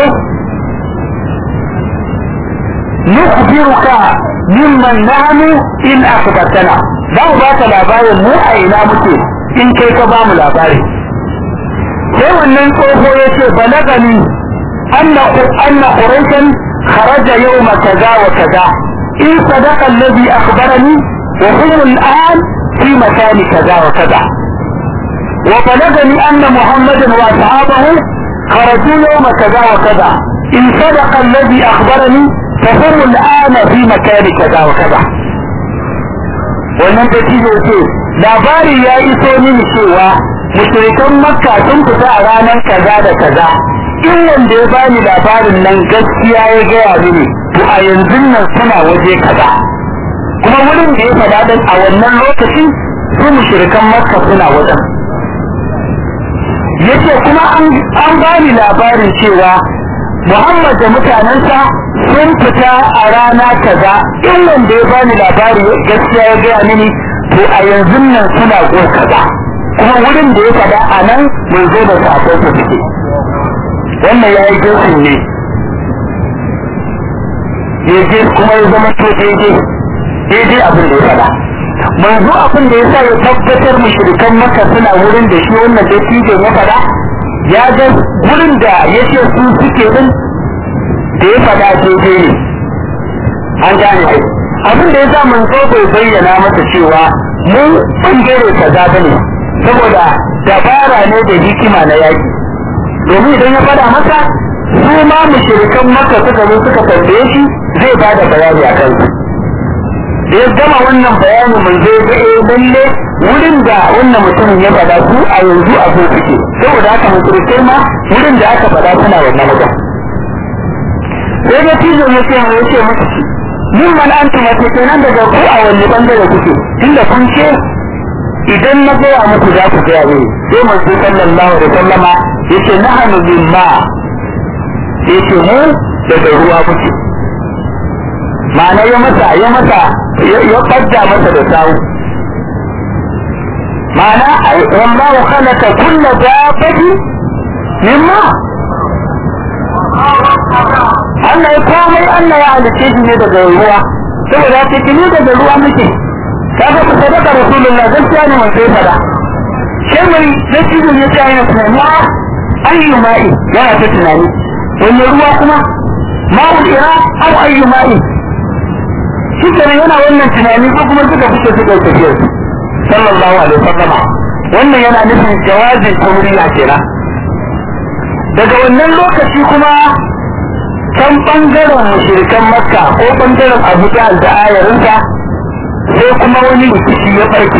nukhbiruka mimman nahnu in akhbartana za mu ba ka labarin mu a ina muke in kai ka ba mu labari sai wannan tsoho ya ce balagani anna anna quraishan kharaja yawma kaza wa kaza in sadaqa alladhi akhbarani wa hum al'an fi makani kaza wa kaza وبلغني أن محمدا وأصحابه خرجوا يوم كذا وكذا إن صدق الذي أخبرني فهم الآن في مكان كذا وكذا wannan dattijo ce labari ya iso mini cewa mushrikan makka sun fita a ranar kaza da kaza in wanda ya bani labarin nan gaskiya ya gaya mini to a yanzu nan suna waje kaza kuma wurin da ya faɗa din a wannan lokaci su mushrikan makka suna wajen yace kuma an bani labarin cewa Muhammad da mutanensa sun fita a rana kaza in wanda ya bani labari gaskiya ya gaya mini to a yanzu nan suna go kaza kuma wurin da ya faɗa a nan mun zo da safon su suke wannan ya yi jinsin ne ya je kuma ya zama to daidai daidai abin da ya faɗa manzo abin da ya sa ya tabbatar mushrikan maka suna wurin da shi wannan dattijo ya faɗa ya ga wurin da ya ce su suke din da ya faɗa daidai ne an gane ai abin da ya sa manzo bai bayyana masa cewa mun bangare kaza bane saboda dabara ne da hikima na yaki domin idan ya faɗa masa su ma mushrikan maka suka zo suka tambaye shi zai ba da bayani a kansu da ya gama wannan bayanin mun zai ga eh lalle wurin da wannan mutumin ya faɗa su a yanzu a so suke saboda haka mushrikai ma wurin da aka faɗa suna wannan wajen sai da tijo ya ce ya ce musu min man antum wace kenan daga ku a wani bangare kuke tunda kun ce idan na gaya muku za ku gaya ne sai manzo sallallahu alaihi wasallama yace nahnu mimma yace mu daga ruwa muke ma'ana ya masa ya masa ya fadda masa da sawu ma'ana ai wallahu khalaqa kulla dabbatin mimma Allah ya komai Allah ya halice shi ne daga ruwa saboda ta kini daga ruwa muke kaga ku sadaka rasulullah gaskiya ne mun sai fada sai mai da cikin ya ce yana tunani ayyu ma'i yana ta tunani wani ruwa kuma ma'ul ira aw ayyu ma'i shi kenan yana wannan tunani ko kuma suka fice suka yi tafiyar sallallahu alaihi wasallam wannan yana nufin jawazin tauriya kenan daga wannan lokaci kuma can bangaren mushrikan makka ko bangaren abu da ayarinsa sai kuma wani rikici ya farke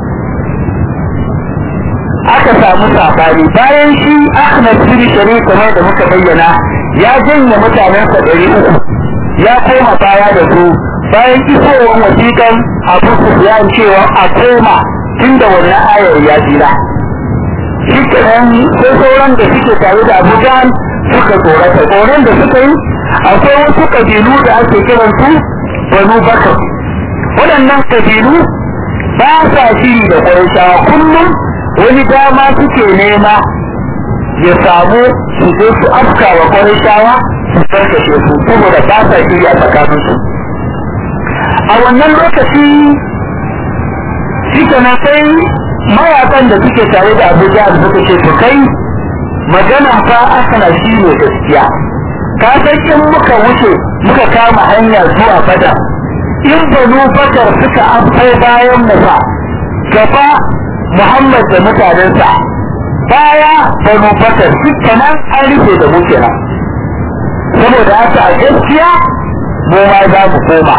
aka samu sabani bayan shi ahmad bin shari kamar da muka bayyana ya janye mutanensa ɗari uku ya koma baya da su bayan isowar wasiƙan abu sufyan cewa a koma tun da wannan ayar ya jira shi kenan sai sauran da suke tare da abu jahal suka tsorata tsoron da suka yi akwai wasu kabilu da ake kiran su banu bakar waɗannan kabilu ba sa shiri da ƙwarishawa kullum wani dama suke nema ya samu su je su afka wa ƙwarishawa su karkashe su saboda ba sa shiri a tsakaninsu a wannan lokaci shi na sai mayakan da suke tare da abuja da suka ce su kai magana fa asana shi ne gaskiya ka san in muka wuce muka kama hanya zuwa bada in banu bakar suka amfai bayan mu fa gaba muhammad da mutanensa baya banu bakar nan an rufe da mu kenan saboda haka a gaskiya mu ma za mu koma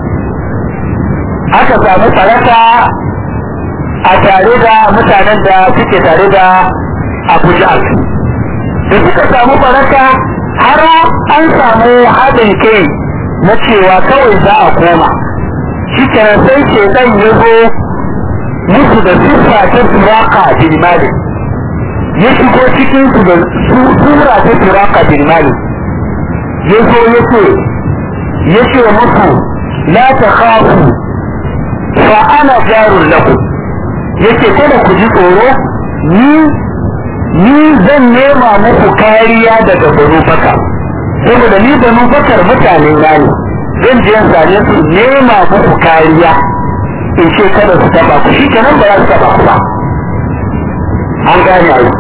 aka samu faraka a tare da mutanen da suke tare da abu jahal da suka samu baraka har an samu haɗin kai na cewa kawai za a koma shi kenan sai shekan ya zo musu da siffa ta turaka bin malik ya shigo cikin su da sura ta turaka bin malik ya zo ya ce ya ce musu la ta khafu fa ana jarun lakum yace kada ku ji tsoro ni ni zan nema muku kariya daga banu bakar saboda ni banu bakar mutane na ne zan je same su nema muku kariya in ce kada su taba ku shi kenan ba za su taba ku ba an gane ai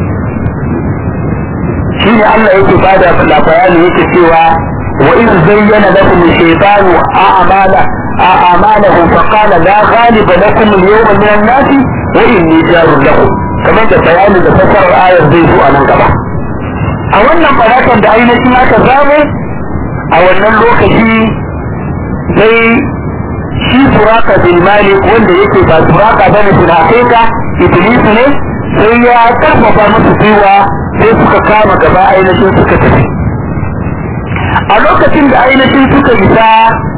shi ne Allah yake bada labarai yake cewa wa iz zayyana lakum shaytanu a'mala a'malahum fa qala la ghaliba lakum al-yawma min an-nas wa inni jarun lakum kamar da bayanin da fasarar ayar zai zo a nan gaba a wannan farakan da ainihin aka zame a wannan lokaci sai shi suraka bin malik wanda yake ba suraka bane suna ka iblis ne sai ya karfafa musu gwiwa sai suka kama gaba ainihin suka tafi a lokacin da ainihin suka isa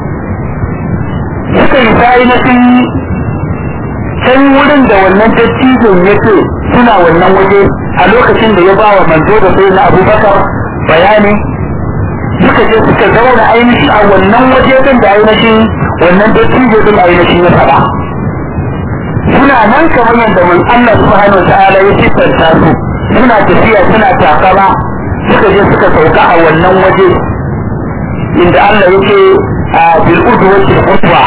suka isa ainihin can wurin da wannan dattijon ya ce suna wannan waje a lokacin da ya ba wa manzo da sai na abubakar bayani suka je suka zauna ainihin a wannan waje din da ainihin wannan dattijo din ainihin ya faɗa suna nan kamar yadda mun Allah subhanahu ta'ala ya siffanta su suna tafiya suna takama suka je suka sauka a wannan waje inda Allah yake a bil udwati qutwa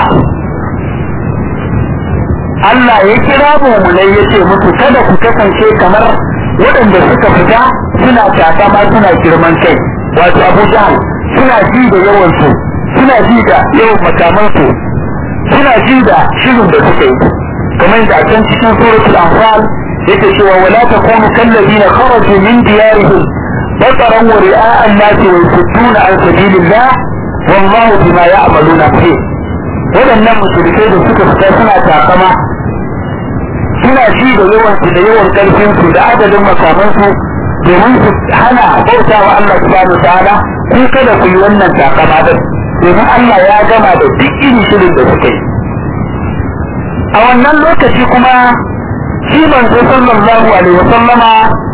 Allah ya kira mu mulai yace musu kada ku kasance kamar waɗanda suka fita suna takama suna girman kai wato Abu Jahl suna ji da yawansu suna ji da yawan makamansu suna ji da shirin da suka yi kamar da a can cikin suratul anfal yake cewa wala takunu kallazina kharaju min diyarihim bataran wa ri'a an-nasi wa yasudduna an sabilillah wallahu bima ya'maluna fi wadannan mushrikai da suka fita suna takama suna ji da yawan su da yawan karfin su da adadin makaman su domin su hana bauta wa Allah subhanahu wa ta'ala ku kada ku yi wannan takama din domin Allah ya gama da duk irin shirin da suka yi a wannan lokaci kuma shi manzo sallallahu alaihi wa sallama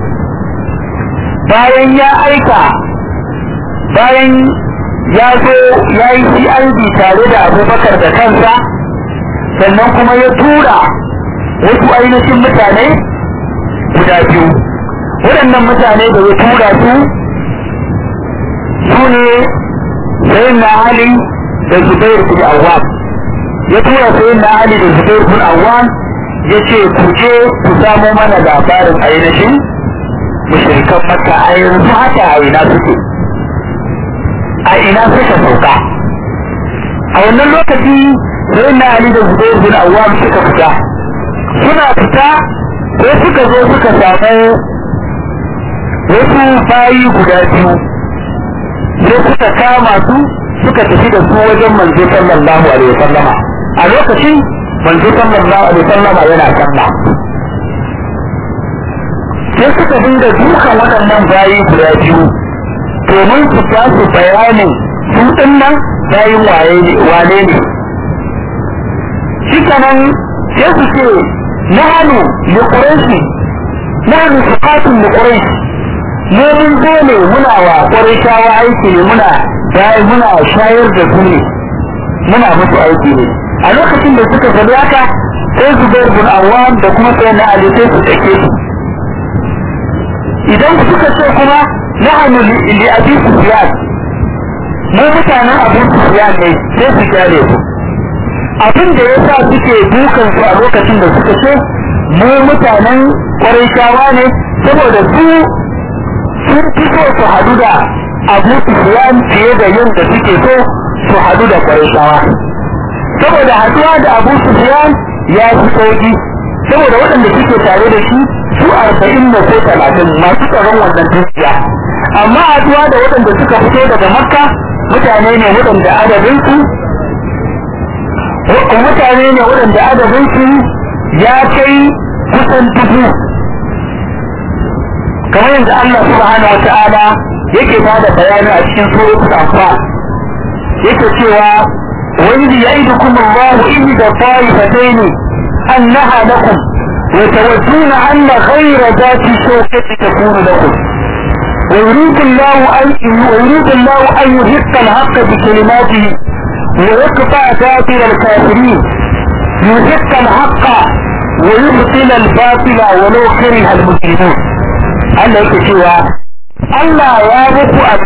bayan ya aika bayan ya zo ya yi CID tare da abubakar da kansa sannan kuma ya tura wasu ainihin mutane guda biyu waɗannan mutane da ya tura su su ne sayin na Ali da Zubair bin Awwam ya tura sayin na Ali da Zubair bin Awwam ya ce ku je ku samo mana labarin ainihin mushrikan Makka a yanzu haka a ina suke a ina suka sauka a wannan lokaci sayin na Ali da Zubair bin Awwam suka fita suna fita sai suka zo suka samu wasu bayi guda biyu sai suka kama su suka tafi da su wajen manzo sallallahu alaihi wasallama a lokacin manzo sallallahu alaihi wasallama yana sallah sai suka dinga dukan waɗannan bayi guda biyu domin su ba su bayanin su nan bayin waye ne wane ne shi kanan sai su ce nahanu li quraishi nahanu suqatun li quraishi mu mun zo ne muna wa ƙwarishawa aiki ne muna bayan muna shayar da su ne muna musu aiki ne a lokacin da suka faɗi haka sai zubair bin awwam da kuma sai na ali sai su tsake su idan suka ce kuma nahnu li abi sufyan mu mutanen abu sufyan ne sai su kyale su abin da yasa suke dukan su a lokacin da suka ce mu mutanen ƙwarishawa ne saboda su sun fi so su hadu da abu sufyan fiye da yin da suke so su hadu da kwarishawa saboda haduwa da abu sufyan ya fi sauki saboda waɗanda suke tare da shi su arba'in da ko talatin masu tsaron wannan dukiya amma haduwa da waɗanda suka fito daga makka mutane ne waɗanda adadinsu mutane ne waɗanda adadinsu ya kai kusan dubu kamar yadda Allah subhanahu wa ta'ala yake ba da bayani a cikin suratul anfal yake cewa wa idh ya'idukum Allahu ihda ta'ifatayn annaha lakum wa tawadduna anna ghayra dhati shawkati takunu lakum ويريد الله أن ويريد الله أن يحق الحق بكلماته ويقطع دابر الكافرين يحق الحق ويبطل الباطل ولو كره المجرمون Allah yake cewa Allah ya muku a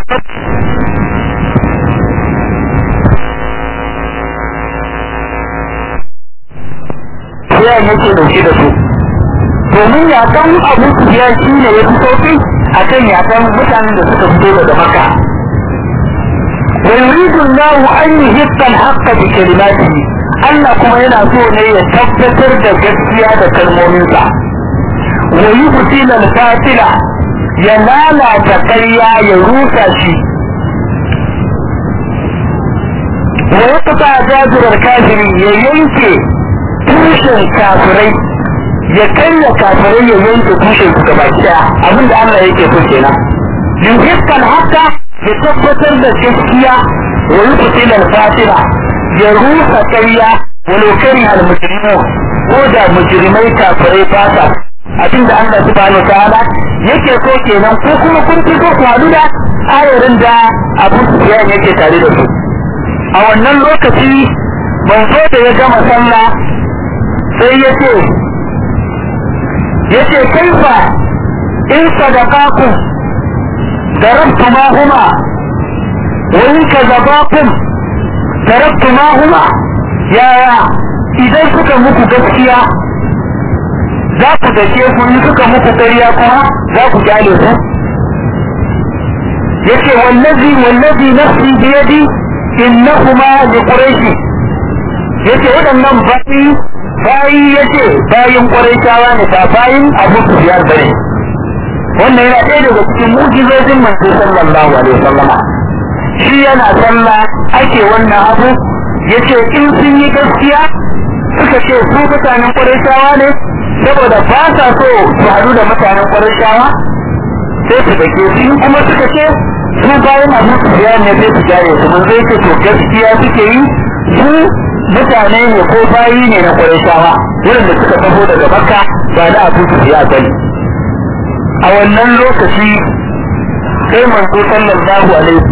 ya yake dauke da su domin yakan abu ya shi ne ya fi sauki a kan yakan mutanen da suka fito daga maka ويريد الله أن يهب الحق بكلماته Allah kuma yana so ne ya tabbatar da gaskiya da kalmominsa wa yi fitilar fatila ya lalata ƙarya ya rusa shi wa ya fita jajirar kafiri ya yanke tushen kafirai ya karya kafirai ya yanke tushen su gaba ɗaya abinda Allah yake so kenan yuhibban haka ya tabbatar da gaskiya wa yi fitilar fatila ya rusa ƙarya walau kari al-mujrimu ko da mujrimai kafirai ba sa abinda Allah subhanahu ta'ala yake so kenan ko kuma kun fito ku haɗu da ayarin da Abu Sufyan yake tare da su a wannan lokaci manzo da ya gama sallah sai ya ce ya ce kaifa in sadaqaku darabtu ma huma wa in kazabakum darabtu ma huma yaya idan suka muku gaskiya za ku dake su in suka muku ƙarya kuma za ku kyale su yace wallazi wallazi nafsi biyadi innahuma liquraishi yace waɗannan bayi bayi yace bayin quraishawa ne ba bayin abu sufyan bane wannan yana ɗaya daga cikin mu'jizojin manzo sallallahu alaihi wasallama shi yana sallah ake wannan abu yace in sun yi gaskiya suka ce su mutanen quraishawa ne saboda ba sa so su haɗu da mutanen quraishawa sai su dake su kuma suka ce su bayan abu sufyan ne sai su jare su mun zai ce to gaskiya suke yi su mutane ne ko bayi ne na Qurayshawa wurin da suka taho daga Makka ba da Abu Sufyan bane a wannan lokaci sai manzo sallallahu alaihi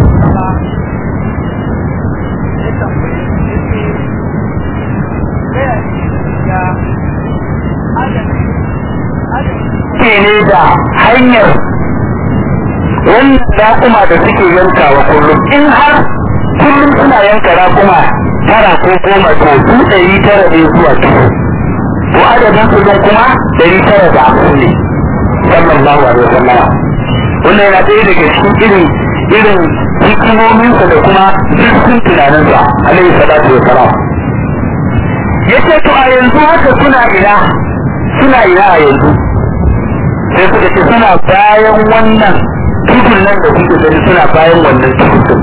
ne da hanyar wannan raƙuma da suke yankawa kullum in har kullum suna yanka raƙuma tara ko goma to su ɗari tara ne zuwa dubu to adadin su don kuma ɗari tara da hamsin ne sallallahu alaihi wasallam wannan yana ɗaya daga cikin irin irin hikimominsa da kuma zurfin tunaninsa alaihi salatu wa salam yace to a yanzu haka suna ina suna ina a yanzu sai suka ce suna bayan wannan tudun nan da kuke gani suna bayan wannan tudun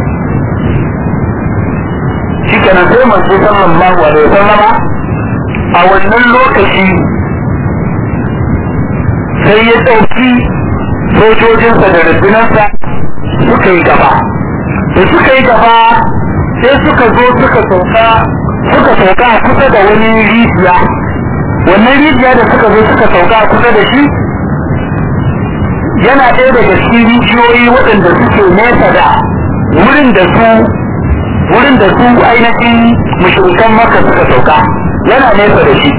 shi kenan sai manzo sallallahu alaihi wasallama a wannan lokaci sai ya ɗauki sojojinsa da rundunarsa suka yi gaba da suka yi gaba sai suka zo suka sauka suka sauka a kusa da wani rijiya wannan rijiya da suka zo suka sauka a kusa da shi yana ɗaya daga cikin rijiyoyi waɗanda suke nesa da wurin da su wurin da su ainihin mushrikan maka suka sauka yana nesa da shi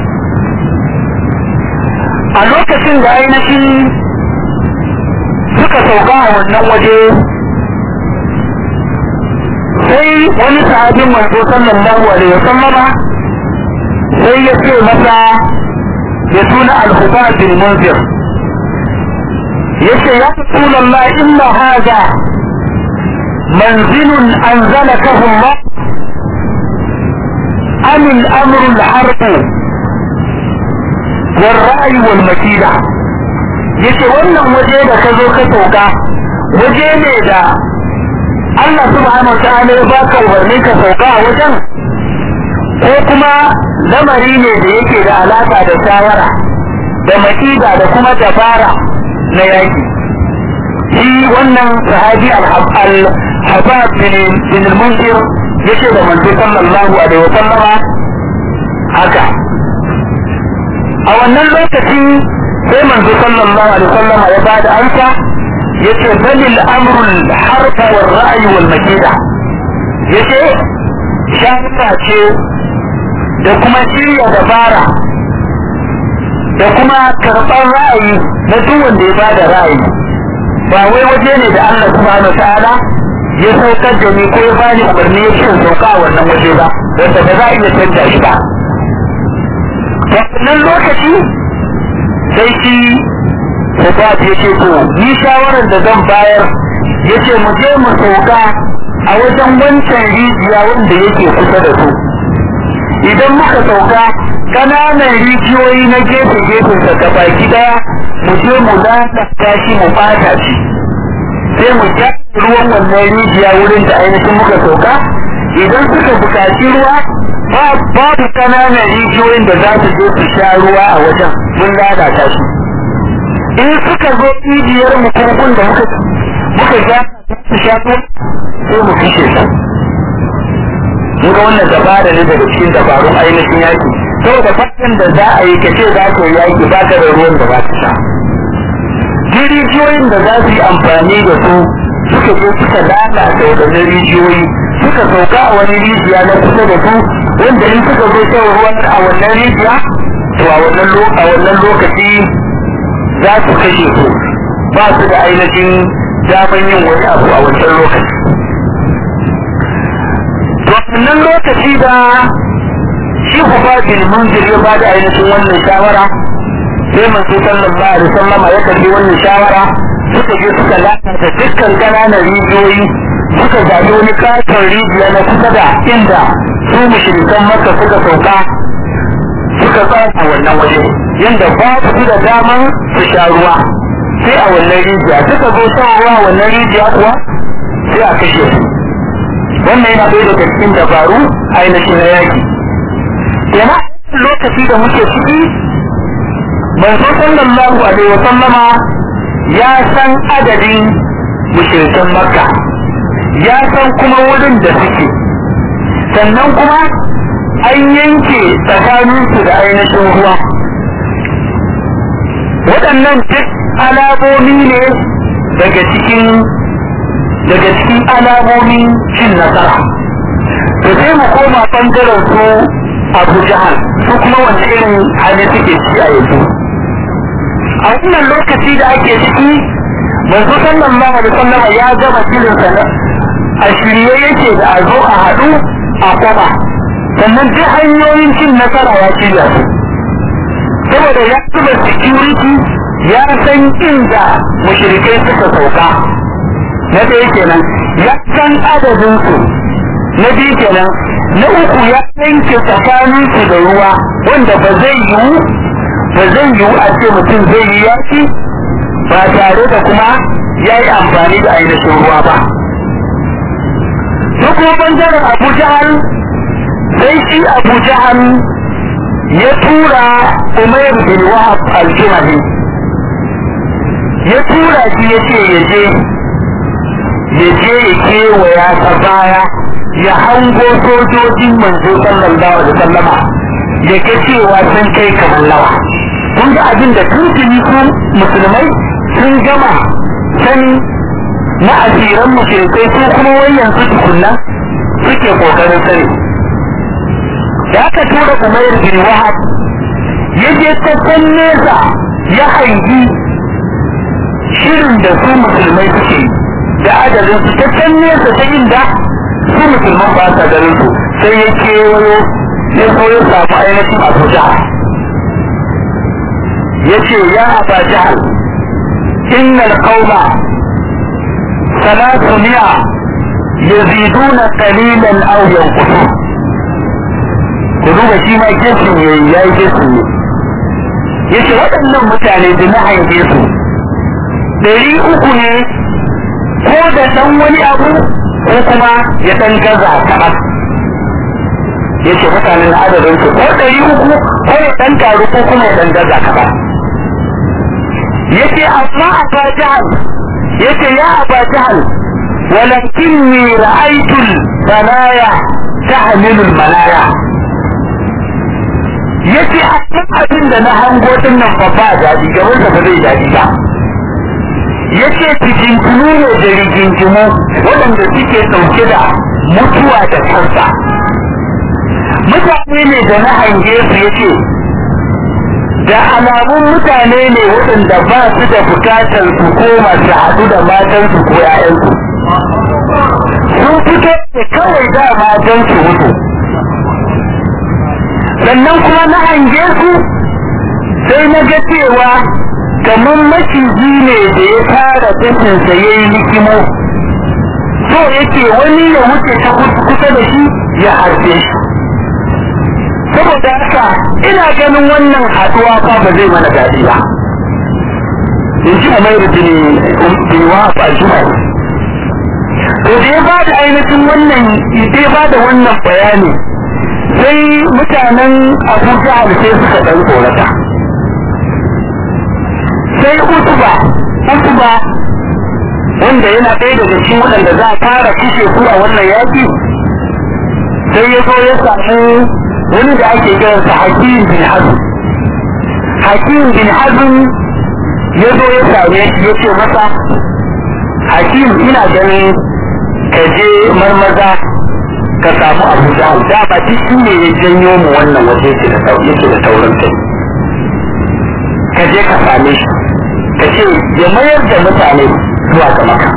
a lokacin da ainihin suka sauka a wannan waje sai wani sahabin manzo sallallahu alaihi wasallama sai ya ce masa ya tuna al-huba bin munzir yace ya rasulullah inna hadha منزل أنزلكه الله أم الأمر الحرب والرأي والمكيدة yace wannan waje da ka zo ka sauka waje ne da Allah subhanahu wa ta'ala ya baka umarni ka sauka a wajen ko kuma lamari ne da yake da alaka da shawara da makida da kuma dabara na yaki shi wannan sahabi al-habab bin al-munzir yace da manzo sallallahu alaihi wa sallama haka a wannan lokaci sai manzo sallallahu alaihi wa sallama ya bada amsa yace bal al-amru al-harb wal ra'i wal makida yace shawara ce da kuma shirya dabara da kuma karɓar ra'ayi na duk wanda ya bada ra'ayi ba wai waje ne da Allah subhanahu ta'ala ya saukar da ni ko ya bani umarni ya ce sauka a wannan waje ba wanda ba za a iya canja shi ba to wannan lokaci sai shi Hubab ya ce to ni shawarar da zan bayar ya ce mu je mu sauka a wajen wancan rijiya wanda yake kusa da su idan muka sauka kananan rijiyoyi na gefe-gefen sa gaba daya mu je mu lalata shi mu bata shi sai mu ja ruwan wannan rijiya wurin da ainihin muka sauka idan suka buƙaci ruwa babu kananan rijiyoyin da za su je su sha ruwa a wajen mun lalata shi in suka zo rijiyar mu kurkun da muka muka ja su sha ruwa sai mu fishe su mun ga wannan dabara ne daga cikin dabarun ainihin yaki saboda fatan da za a yi kace za ka yi yaki ba ka da ruwan da za ka sha rijiyoyin da za su yi amfani da su suka zo suka lalata wadannan rijiyoyi suka sauka a wani rijiya na kusa da su wanda in suka zo shan ruwan a wannan rijiya to a wannan lokaci za su kashe su ba su da ainihin daman yin wani abu a wancan lokaci wannan lokaci da shi hufafin munzir ya ba da ainihin wannan shawara sai manzo sallallahu alaihi wasallam ya karbi wannan shawara suka je suka lalata dukkan ƙananan rijiyoyi suka zaɓi wani katon rijiya na kusa da inda su mushrikan maka suka sauka suka tsaya wannan waje yadda babu su da daman su sha ruwa sai a wannan rijiya suka zo shan ruwa wannan rijiya kuwa sai a kashe su wannan yana ɗaya daga cikin dabaru ainihin na yaki kenan lokaci da muke ciki manzo sallallahu alaihi wa sallama ya san adadin mushrikan makka ya san kuma wurin da suke sannan kuma an yanke tsakaninsu da ainihin ruwa waɗannan duk alamomi ne daga cikin daga cikin alamomin cin nasara to sai mu koma ɓangaren su abu jahal su kuma wanda irin hali suke ci a yanzu a wannan lokaci da ake ciki manzo sallallahu alaihi wasallam ya gama shirin sa a shirye yake da a zo a haɗu a kwaba sannan duk hanyoyin cin nasara ya shirya su saboda ya zuba security ya san inda mushrikai suka sauka na ɗaya kenan ya san adadin su na biyu kenan na uku ya yanke tsakanin su da ruwa wanda ba zai yiwu ba zai yiwu a ce mutum zai yi yaki ba tare da kuma ya yi amfani da ainihin ruwa ba duk kuma bangaren abu jahal sai shi abu jahal ya tura umair bin wahab al-juhani ya tura shi ya ce ya je ya je ya kewaya ta baya ya hango sojojin manzo sallallahu alaihi wasallama ya ga cewa sun kai kamar lawa kun ga abin da tuntuni su musulmai sun gama sani na asiran mushrikai su kuma wayan su tukunna suke kokarin sani da aka tura umair bin wahab ya je ta can nesa ya hangi shirin da su musulmai suke da adadin su ta can nesa ta inda su musulman ba sa garin su sai ya kewayo ya so ya samu ainihin abu jahal ya ce ya aba jahal innal qauma salatu mi'a yaziduna qalilan aw yanqusun ku duba shi ma gesin yayi yayi gesin ne yace waɗannan mutane da na hange su ɗari uku ne ko da ɗan wani abu ko kuma ya ɗan gaza kaɗan ya ce mutanen adadin su ko ɗari uku ko ya ɗan taru ko kuma ya ɗan gaza kaɗan ya ce amma a ba jihar ya ce ya a ba jihar walakinni ra'aitul banaya tahmilul manaya ya ce a kan abin da na hango din nan fa ba daɗi gaban ba zai daɗi ba ya ce fitintunu ne da rigingimu waɗanda suke ɗauke da mutuwa da kansa mutane ne da na hange su ya ce da alamun mutane ne waɗanda ba su da bukatar su koma su haɗu da matansu ko 'ya'yansu sun fito ne kawai da matansu mutu sannan kuma na hange su sai na ga cewa kamar maciji ne da ya fara tashinsa ya yi hikimo so yake wani ya wuce ta kusa da shi ya harbe shi saboda haka ina ganin wannan haduwa fa ba zai mana daɗi ba in ji umairu bin wahab al-juhani to da ya bada ainihin wannan da ya bada wannan bayani sai mutanen abu jahal sai suka ɗan tsorata sai utuba utuba wanda yana ɗaya daga cikin waɗanda za a fara kishe su a wannan yaƙi sai ya zo ya samu wani da ake kiransa hakim bin hazm hakim bin hazm ya zo ya same shi ya ce masa hakim ina ganin ka je marmaza ka samu abu da da ba shi ne ya janyo mu wannan waje yake da yake da taurin kai ka je ka same shi ka ce ya mayar da mutane zuwa ga maka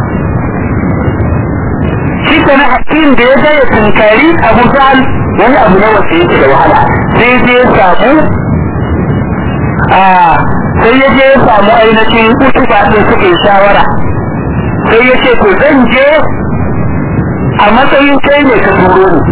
shi kana hakim da ya ga ya tunkari abu jahal wani abu ne wanda yake da wahala sai je ya samu a sai ya je ya samu ainihin utuba ɗin suka yi shawara sai ya ce to zan je a matsayin kai ne ka turo ni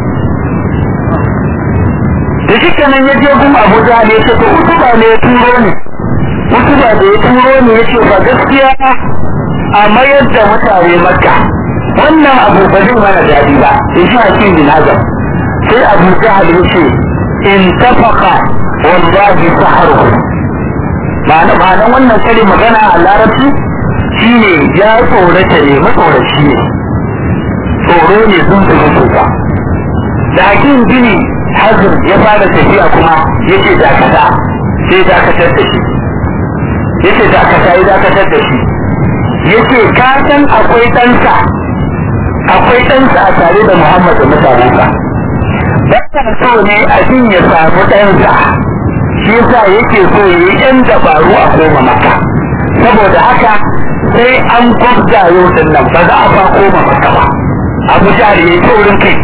da shi kenan ya je gun abuja ne ya ce to utuba ne ya turo ni utuba da ya turo ni ya ce ba gaskiya a mayar da mutane makka wannan abu ba zai mana daɗi ba in shi hakim bin azam sai abu jahal ya ce in tafaka wallahi saharu ma'ana ma'anan wannan kare magana a larabci shine ya tsorata ne matsoraci ne tsoro ne sun tsoro sosai da hakim bini hazin ya fara tafiya kuma ya ce dakata sai dakatar da shi ya ce dakata ya dakatar da shi ya ce ka san akwai ɗansa akwai ɗansa a tare da muhammad da mutanensa Bata so ne abin ya samu ɗansa shi yasa yake so ya yi ɗan dabaru a koma maka saboda haka sai an gwabza yau din nan ba za a fa koma maka ba abu jihar ya yi taurin kai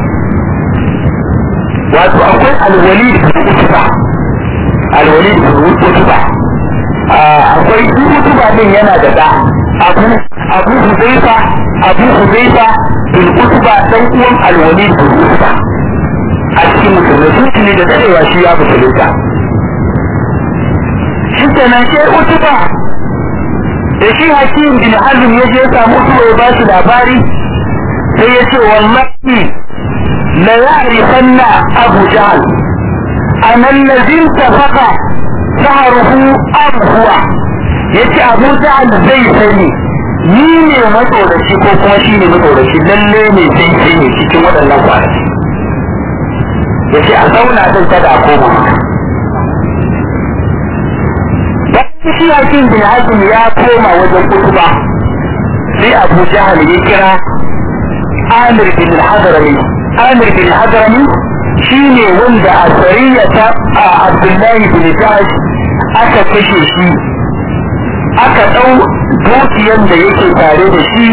wato akwai alwali da utuba alwali da utuba akwai utuba din yana da da abu abu huzaifa abu huzaifa bin utuba dan uwan alwali da utuba a cikin musulmai sun tuni da dadewa shi ya musulunta shi kenan sai utuba da shi hakim bin hazm ya je samu utuba ya ba shi labari sai ya ce wallahi la ya'rifanna abu jahl an allazi tafaqa sahruhu am huwa yace abu jahl zai sani ni ne matsoraci ko kuma shi ne matsoraci lalle ne sai sai ne cikin waɗannan kwanaki yace a zauna zan kada a koma maka bayan shi hakim bin hazm ya koma wajen kutuba sai abu jahal ya kira amir bin hadrami amir bin hadrami shine wanda a sariya ta a abdullahi bin jahash aka kashe shi aka ɗau dukiyan da yake tare da shi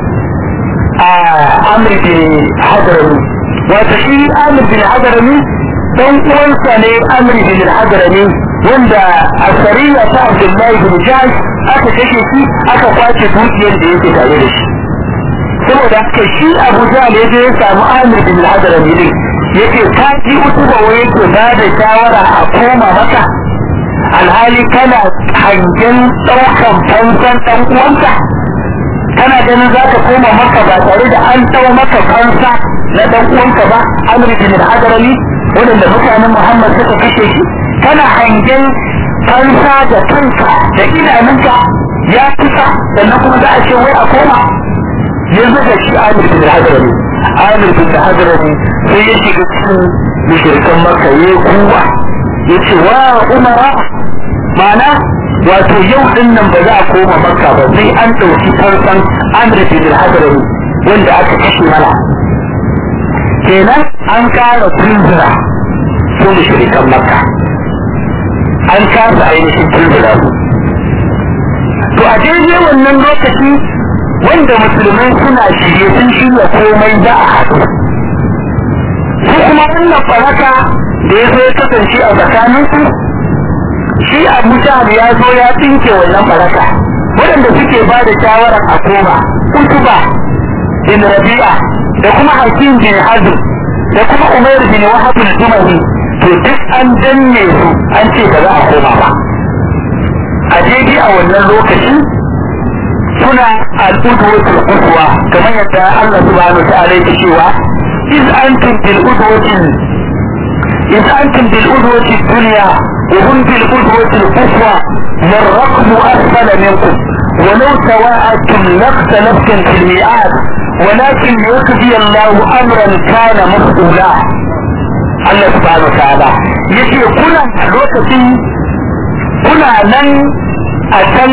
a amir bin hadrami wata shi amir bin hadrami dan uwansa ne amir bin hadrami wanda a sariya ta abdullahi bin jahash aka kashe shi aka kwace dukiyar da yake tare da shi saboda haka shi abu jahal ya je ya samu amir bin hadrami din yake ka ji utuba wai yake ba da shawara a koma maka alhali kana hangen ɗaukan fansan ɗan uwanka kana ganin za ka koma maka ba tare da an ɗau maka fansa na ɗan uwanka ba amir bin hadrami waɗanda mutanen muhammad suka kashe shi kana hangen fansa da kanka da idanunka ya kusa sannan kuma za a ce wai a koma yanzu da shi amir bin hadrami amir bin hadrami sai ya shiga cikin mushrikan maka ya kuwa ya ce wa umara mana wato yau din nan ba za a koma maka ba sai an ɗauki farkon amir bin hadrami wanda aka kashe mana kenan an kara tunzura su mushrikan makka an kasa ainihin tunzura su to a daidai wannan lokaci wanda musulmai suna shirye sun shirya komai za a haɗu su kuma wannan faraka da ya zo ya kasance a tsakaninsu shi abu jahal ya zo ya tsinke wannan faraka waɗanda suke ba da shawarar a koma utuba bin rabi'a da kuma hakim bin hazm da kuma umair bin wahab al-jumahi to duk an danne su an ce ba za a koma ba a daidai a wannan lokaci suna al'udwatul quswa kamar yadda Allah subhanahu wa ta'ala yake cewa iz antum bil udwati iz antum bil udwati dunya wa hum bil udwati quswa والرقم أسفل منكم ولو تواعدتم لاختلفتم في الميعاد ولكن يقضي الله أمرا كان مفعولا الله سبحانه وتعالى يجي كنا لوكتي كنا نن أتم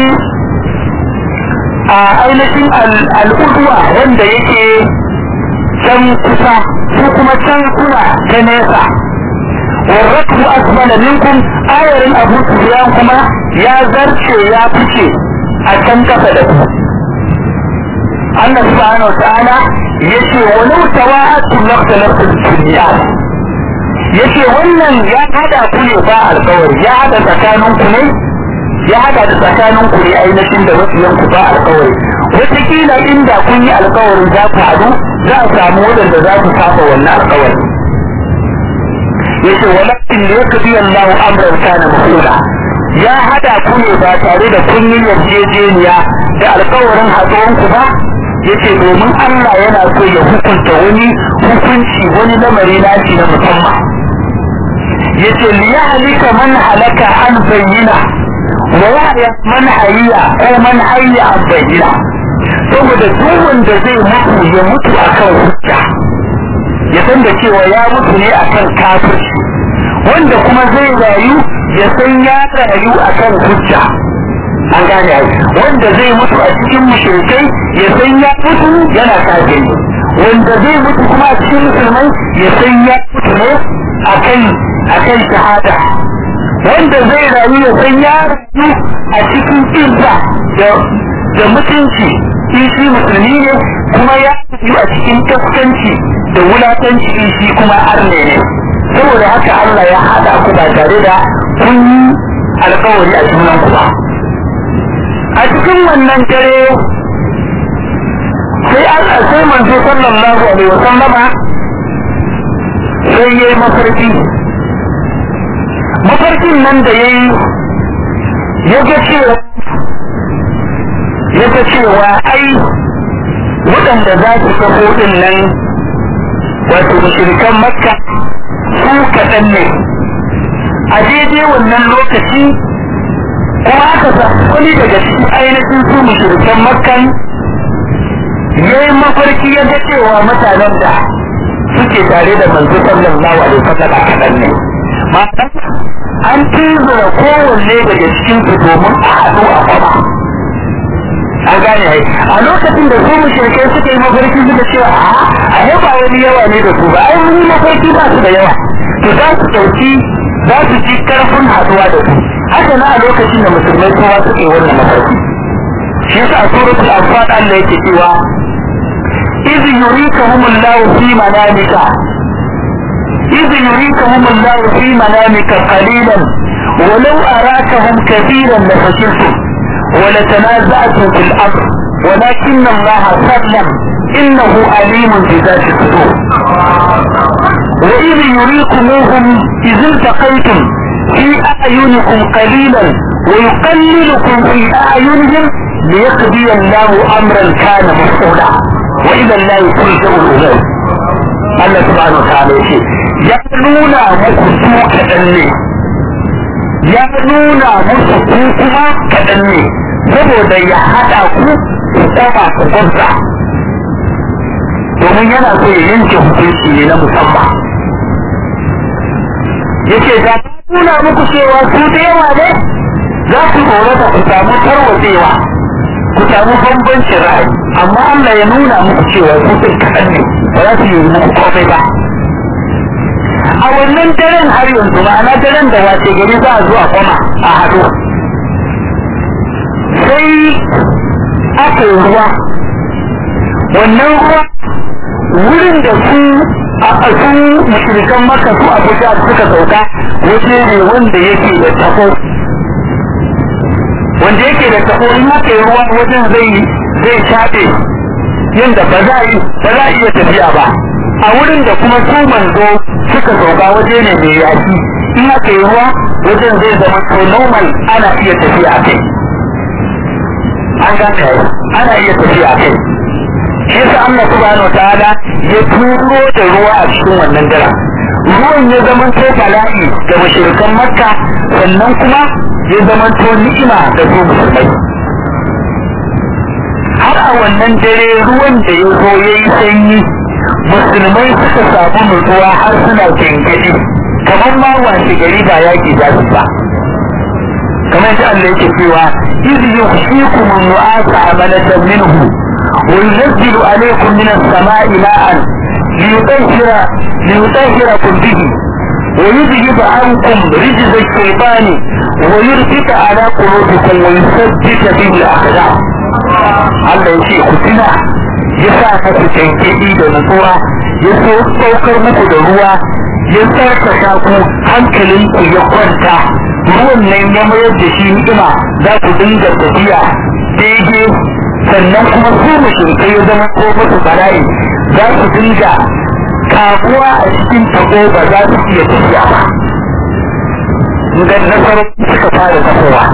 a ainihin al'udwa wanda yake can kusa su kuma can kuna ta nesa warratu asmala minkum ayarin abu sufyan kuma ya zarce ya fice a can kasa da ku Allah subhanahu wa ta'ala yace walau tawa'atu laqtalatu dunya yace wannan ya hada ku ne ba alƙawari ya hada tsakanin ku ne ya haɗa da tsakanin ku ne ainihin da mafiyan ku ba alkawari wataƙila inda kun yi alkawarin za ku haɗu za a samu waɗanda za su saba wannan alkawari yace walakin da yake biyan lahu amran kana masula ya hada ku ne ba tare da kun yi yarjejeniya da alkawarin haɗuwan ku ba yace domin Allah yana so ya hukunta wani hukunci wani lamari nashi na musamman yace liyahlika man halaka an bayyina wa yahya man hayya ko man hayya an bayyina saboda duk wanda zai mutu ya mutu akan hujja ya san da cewa ya mutu ne akan kafirci wanda kuma zai rayu ya san ya rayu akan hujja an gane ai wanda zai mutu a cikin mushrikai ya san ya mutu yana kafiri wanda zai mutu kuma a cikin musulmai ya san ya mutu ne akan akan shahada wanda zai rayu ya san ya rayu a cikin izza da mutunci in shi musulmi ne kuma ya rayu a cikin kaskanci da wulatanci in shi kuma arne ne saboda haka Allah ya hada ku ba tare da kun yi alkawari a junan ku ba a cikin wannan dare sai Allah sai manzo sallallahu alaihi wa sallama sai yayi mafarki mafarkin nan da yayi ya ga cewa ya ga cewa ai waɗanda za su kafo din nan wato mushrikan makka su kaɗan ne a daidai wannan lokaci kuma aka samu wani daga cikin ainihin su mushrikan makkan ya yi mafarki ya ga cewa mutanen da suke tare da manzo sallallahu alaihi wasallam kaɗan ne ma'ana an tuzura kowanne daga cikin su domin a haɗu a kwama an gane ai a lokacin da su mushrikai suka yi mafarki suka cewa a yaba wani yawa ne da su ba ai mun yi mafarki ba su da yawa to za su ɗauki za su ji karfin haɗuwa da su haka na a lokacin da musulmai kowa suke wannan mafarki shi yasa a suratul anfal Allah yake cewa iz yurikahum Allah fi manamika iz yurikahum Allah fi manamika qalilan ولو أراكهم كثيرا لفشلتم ولتنازعتم في الأمر ولكن الله سلم إنه أليم بذات الصدور وإذ يريكموهم إذ التقيتم في أعينكم قليلا ويقللكم في أعينهم ليقضي الله أمرا كان مفعولا وإذا لا ترجع الأمور الله سبحانه وتعالى يقول يقولون مكسو كأني يقولون مكسو كما كأني saboda ya haɗa ku ku tsaba ku gwamza domin yana so ya yanke hukunci ne na musamman yake da nuna muku cewa su da yawa ne za ku tsorata ku samu tarwatsewa ku samu bambancin ra'ayi amma Allah ya nuna muku cewa su ɗin kaɗan ne ba za su yi muku komai ba a wannan daren har yanzu ma'ana daren da wace gari za a zo a kwama a haɗu sai aka yi ruwa wannan ruwa wurin da su a su mashirikan maka su abuja suka sauka waje ne wanda yake da tafo wanda yake da tafo in aka yi ruwa wajen zai zai shafe yadda ba za ba za iya tafiya ba a wurin da kuma su manzo suka sauka waje ne mai yaki in aka yi ruwa wajen zai zama to normal ana iya tafiya kai an gane ana iya tafiya kai shi yasa Allah subhanahu wataala ya turo da ruwa a cikin wannan dara ruwan ya zama to bala'i ga mushrikan makka sannan kuma ya zama to ni'ima ga su musulmai har a wannan dare ruwan da ya zo ya yi sanyi musulmai suka samu nutsuwa har suna gengedi kamar ma washe gari ba yaki za su ba kamar shi Allah yake cewa iz yuhyikum nu'asa amalatan minhu وينزل عليكم من السماء ماء ليطهر ليطهركم به ويذهب عنكم رجز الشيطان ويربط على قلوبكم ويثبت به الاقدام Allah ya ce ku tuna ya sa muku cankeɗi da nutsuwa ya so saukar muku da ruwa ya sarkaka ku hankalinku ya kwanta ruwan nan ya mayar da shi ni'ima za ku dinga tafiya daidai sannan kuma su mushrikai ya zama ko musu bala'i za su dinga kamuwa a cikin tabo ba za su iya tafiya ba ga nasarar suka fara tafowa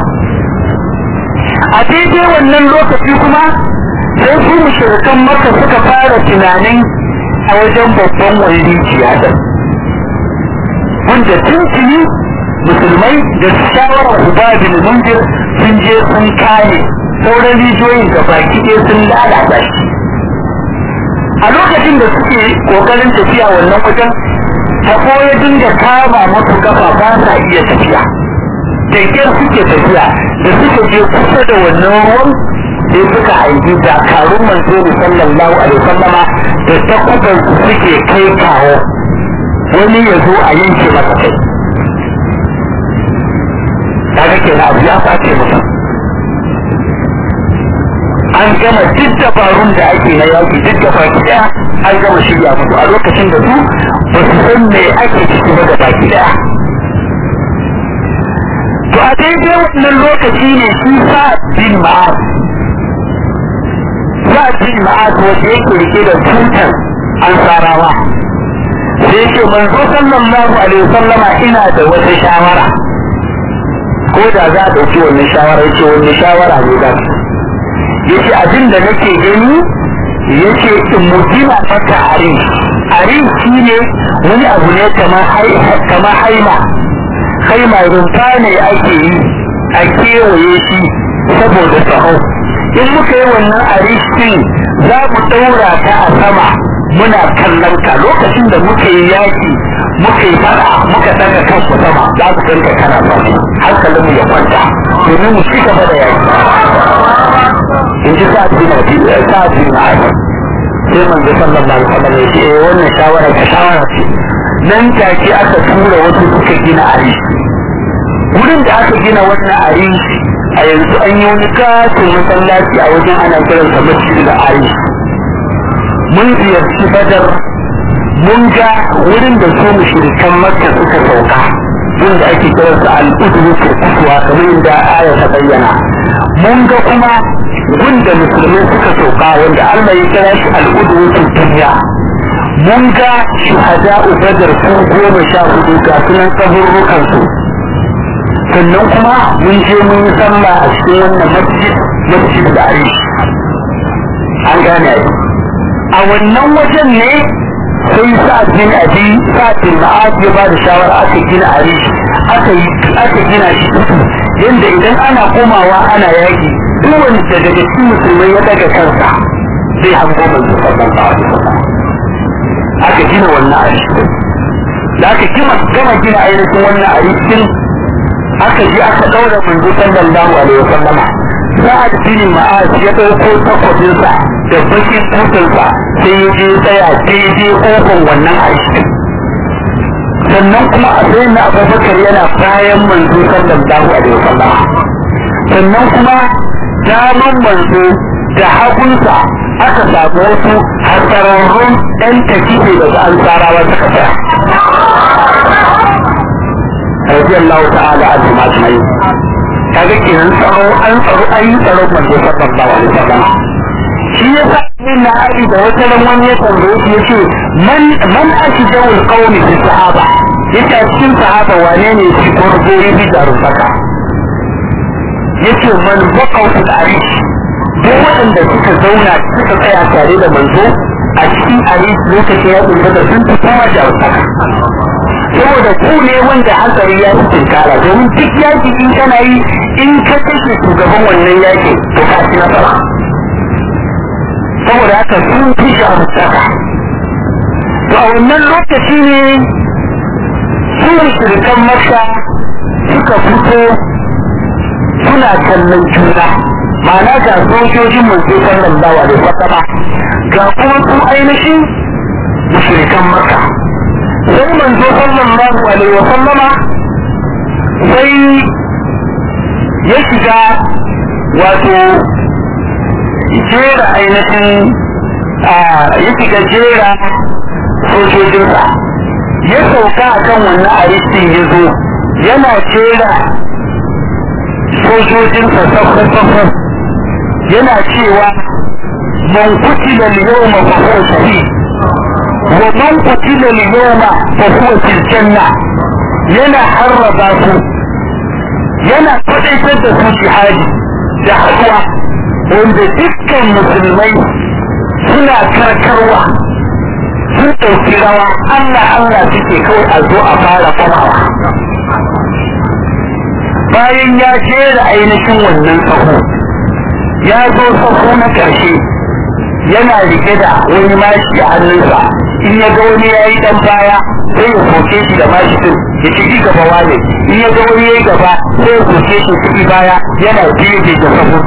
a daidai wannan lokaci kuma sai su mushrikan maka suka fara tunanin a wajen babban wani da wanda tuntuni musulmai da shawarar ubabin mundir sun je sun kare sauran rijiyoyin da baki ɗaya sun lalata shi a lokacin da suke kokarin tafiya wannan wajen tabo ya dinga kama musu kafa ba sa iya tafiya da kyar suke tafiya da suka je kusa da wannan ruwan sai suka haifi dakarun manzo ne sallallahu alaihi wasallama da takuban su suke kai kawo wani ya zo a yanke masa kai kaga kenan abu ya face mutum an gama duk dabarun da ake na yaki duk da baki daya an gama shirya musu a lokacin da su ba su san me ake ciki ba da baki daya to a daidai wannan lokaci ne shi sa bin ma'ad sa bin ma'ad wanda yake rike da tutar ansarawa sai ce manzo sallallahu alaihi wasallama ina da wata shawara ko da za a ɗauki wannan shawara yace wani shawara ne za su yace abin da nake gani yace in mu gina mata arin arin shi ne wani abu ne kamar haima haima rumfa ne ake yi a kewaye shi saboda tsaho in muka yi wannan arishin za mu ɗaura ta a sama muna kallon ka lokacin da muka yi yaki muka yi fara muka daga kanku sama za ku ganka kana zaune hankalin mu ya kwanta domin mu ci gaba da yaki in ji sa ji na sa ji na aiki sai manzo sallallahu alaihi wasallam ya ce eh wannan shawara ka shawara ce nan take aka tura wasu suka gina arishi wurin da aka gina wannan arishi a yanzu an yi wani katin masallaci a wajen ana kiransa masjid da arishi mun ziyarci badar mun ga wurin da su mushrikan makka suka sauka wanda ake kiransa al-udwu kurkuwa kamar yadda aya ta bayyana mun ga kuma wanda musulmai suka sauka wanda Allah ya kira shi al-udwu duniya mun ga shuhada'u badar su goma sha hudu ga sunan kaburrukan su sannan kuma mun je mun yi sallah a cikin wannan masjid masjid da arish an gane a wannan wajen ne sai sa'ad bin abi sa'ad bin ma'ad ya ba da shawara aka gina arish aka yi aka gina shi yanda idan ana komawa ana yaki duk wanda daga cikin musulmai ya daga kansa zai hango manzo sallallahu alaihi wasallam aka gina wannan arish da aka gina gama gina ainihin wannan arish aka je aka daura manzo sallallahu alaihi wasallama sa'ad bin ma'az ya dauko takwabinsa da bakin kutunsa sai ya je tsaya daidai kofin wannan aiki sannan kuma a sai na abubakar yana bayan manzo sallallahu alaihi wasallama sannan kuma daman manzo da hagunsa aka samu wasu hasararrun ɗan tafiye daga ansarawa suka tsaya radiyallahu ta'ala anhu ma ajma'in kaga kenan tsaro an tsaro an yi tsaro manzo sallallahu alaihi wasallam shi yasa min na ali da wata ran wani ya tambaye shi yace man man ashja'ul qawmi fi sahaba yace a cikin sahaba wane ne shi gurguri bi da rubaka yace man baqaw fil arish duk waɗanda suka zauna suka tsaya tare da manzo a cikin arish lokacin ya tsufa da sun fi kuma da rubaka saboda ku ne wanda hatsari ya fi tinkara domin duk yaki in kana yi in ka kashe shugaban wannan yakin to ka ci nasara saboda haka sun fi shahararraka to a wannan lokaci ne su shirkan maka suka fito suna kallon juna ma'ana ga sojojin manzo sallallahu alaihi wasallam ga kuma su ainihin mushrikan maka sai manzo sallallahu alaihi wa sallama sai ya shiga wato jera ainihin ya shiga jera sojojinsa ya sauka a kan wannan aristin ya zo yana jera sojojinsa safafafaf yana cewa man kutila al-yawma fa huwa shahid wa man kutila al-yawma fa huwa fil janna yana harraba su yana kwadaitar da su jihadi da haɗuwa wanda dukkan musulmai suna karkarwa sun ɗauki rawa Allah Allah suke kawai a zo a fara famawa bayan ya jera ainihin wannan sahu ya zo sahu na ƙarshe yana rike da wani mashi a hannunsa in ya ga wani ya yi ɗan baya sai ya soke shi da mashi din ya ci gaba wane in ya ga wani ya yi gaba sai ya soke shi ciki baya yana biye da sahu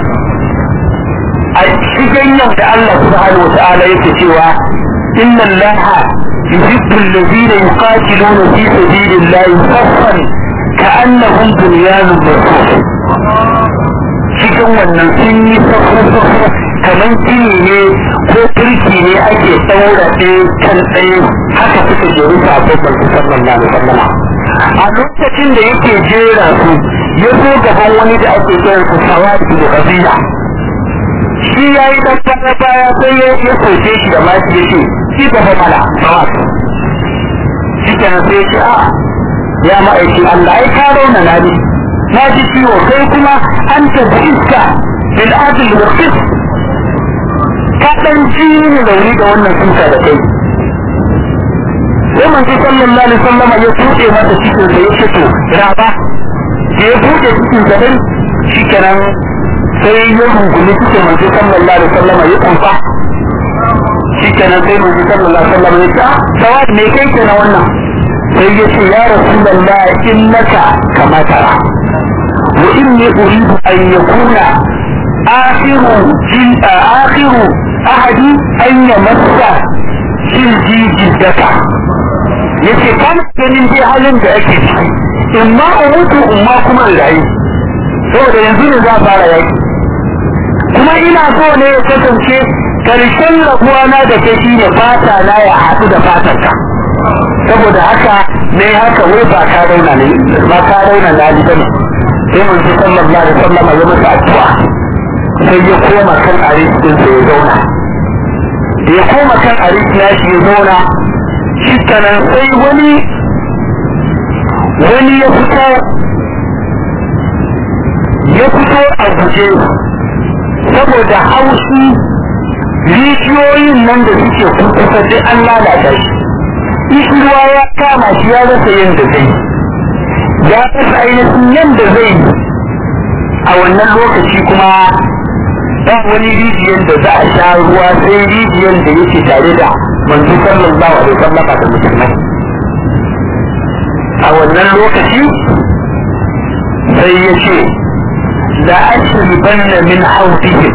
a cikin yadda Allah subhanahu wa ta'ala yake cewa inna Allah yuhibbu alladhina yuqatiluna fi sabilillahi saffan ka'annahum bunyanun marsus cikin wannan sun yi safu-safu kamar gini ne ko turki ne ake ɗaura ɗaya kan ɗaya haka suka jeru sabon barku sallallahu alaihi wasallam a lokacin da yake jera su ya zo gaban wani da ake kiran su sawadi da kabila shi ya yi ɗan baya baya sai ya ya soke shi da mashi ya ce shi gaba mala sawadi shi kenan sai ya ce a ya ma'aikin Allah ai ka rauna na ne na ji ciwo kai kuma an tafi iska bil adl wa qis ka dan ji ni rauni da wannan suka da kai sai manzo sallallahu alaihi wasallam ya tuɗe mata cikin da yake to raba da ya buɗe cikin sa dai shikenan sai ya rungumi cikin manzo sallallahu alaihi wasallam ya kumfa shikenan sai manzo sallallahu alaihi wasallam ya ce sawad me kai ke na wannan sai ya ce ya rasulullah innaka kama tara wa inni uridu an yakuna akhiru jin akhiru ahadi an yamassa jilji jiddaka yace kana ganin dai halin da ake ciki in ma umutu in ma kuma rayu saboda yanzu ne za a fara yaki kuma ina so ne ya kasance karshen rabuwa na da kai shine fata na ya haɗu da fatar ka saboda haka ne haka wai ba ka rauna ne ba ka rauna na ji bane sai mun ji sallallahu alaihi wasallam ya masa addu'a sai ya koma kan aris din sai ya zauna da ya koma kan aris na shi ya zauna shi kanan sai wani wani ya fito ya fito a guje saboda haushi rijiyoyin nan da suke kusa duk an lalata shi ishirwa ya kama shi ya rasa yadda zai ya rasa ainihin yadda zai a wannan lokaci kuma ba wani rijiyar da za a sha ruwa sai rijiyar da yake tare da manzo sallallahu alaihi wasallam da musulmai a wannan lokaci sai ya ce la ashribanna min hawdihim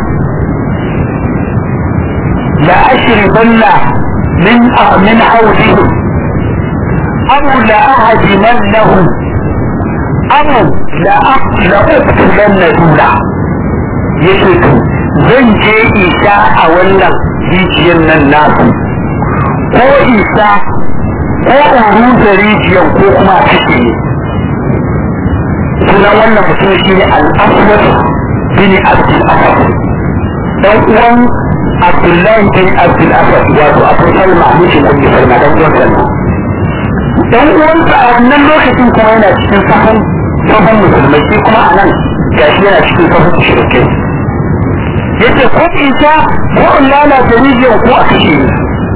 la ashribanna min min hawdihim aw la ahdimannahu aw la la uqtilanna dula yake to zan je isa a wannan rijiyar nan nasu ko isa ko in rusa rijiyar ko kuma a cike ne sunan wannan mutum shi ne al'aswad bin abdul asad dan uwan abdullahi bin abdul asad wato abu salma mijin ummi salma dan uwan salma dan uwansa a wannan lokacin kuma yana cikin sahun sahun musulmai shi kuma a nan gashi yana cikin sahun shirkai yace ko isa ko in lalata rijiyar ko a kashe ni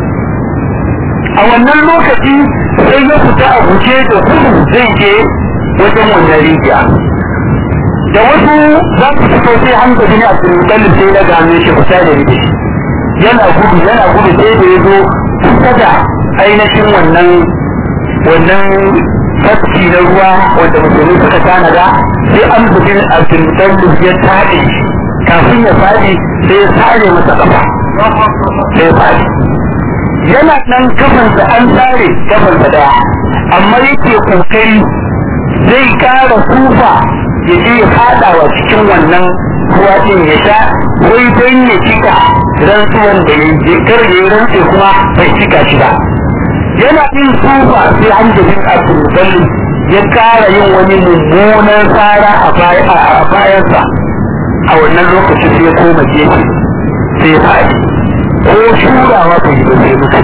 a wannan lokaci sai ya fita a guje da gudu zai je wajen wannan rijiya da wasu za su fito sai an gaji ne a turmutalin sai na gane shi kusa da rijiya yana gudu yana gudu sai da ya zo kusa da ainihin wannan wannan tafki na ruwa wanda musulmi suka tanada sai an gaji a turmutalin ya taɗe kafin ya faɗi sai ya sare masa ƙafa sai ya faɗi yana nan kafansa an tsare kafansa daya amma yake kokari zai kara kufa ya je ya fada wa cikin wannan ruwa din ya sha wai don ya cika rantsuwan da ya je kar ya rantse kuma bai cika shi ba yana yin kufa sai an da bin abdul ya kara yin wani mummunan tsara a bayansa a wannan lokaci sai ya koma gefe sai ya faɗi ko shurawa bai yi ba sai mutu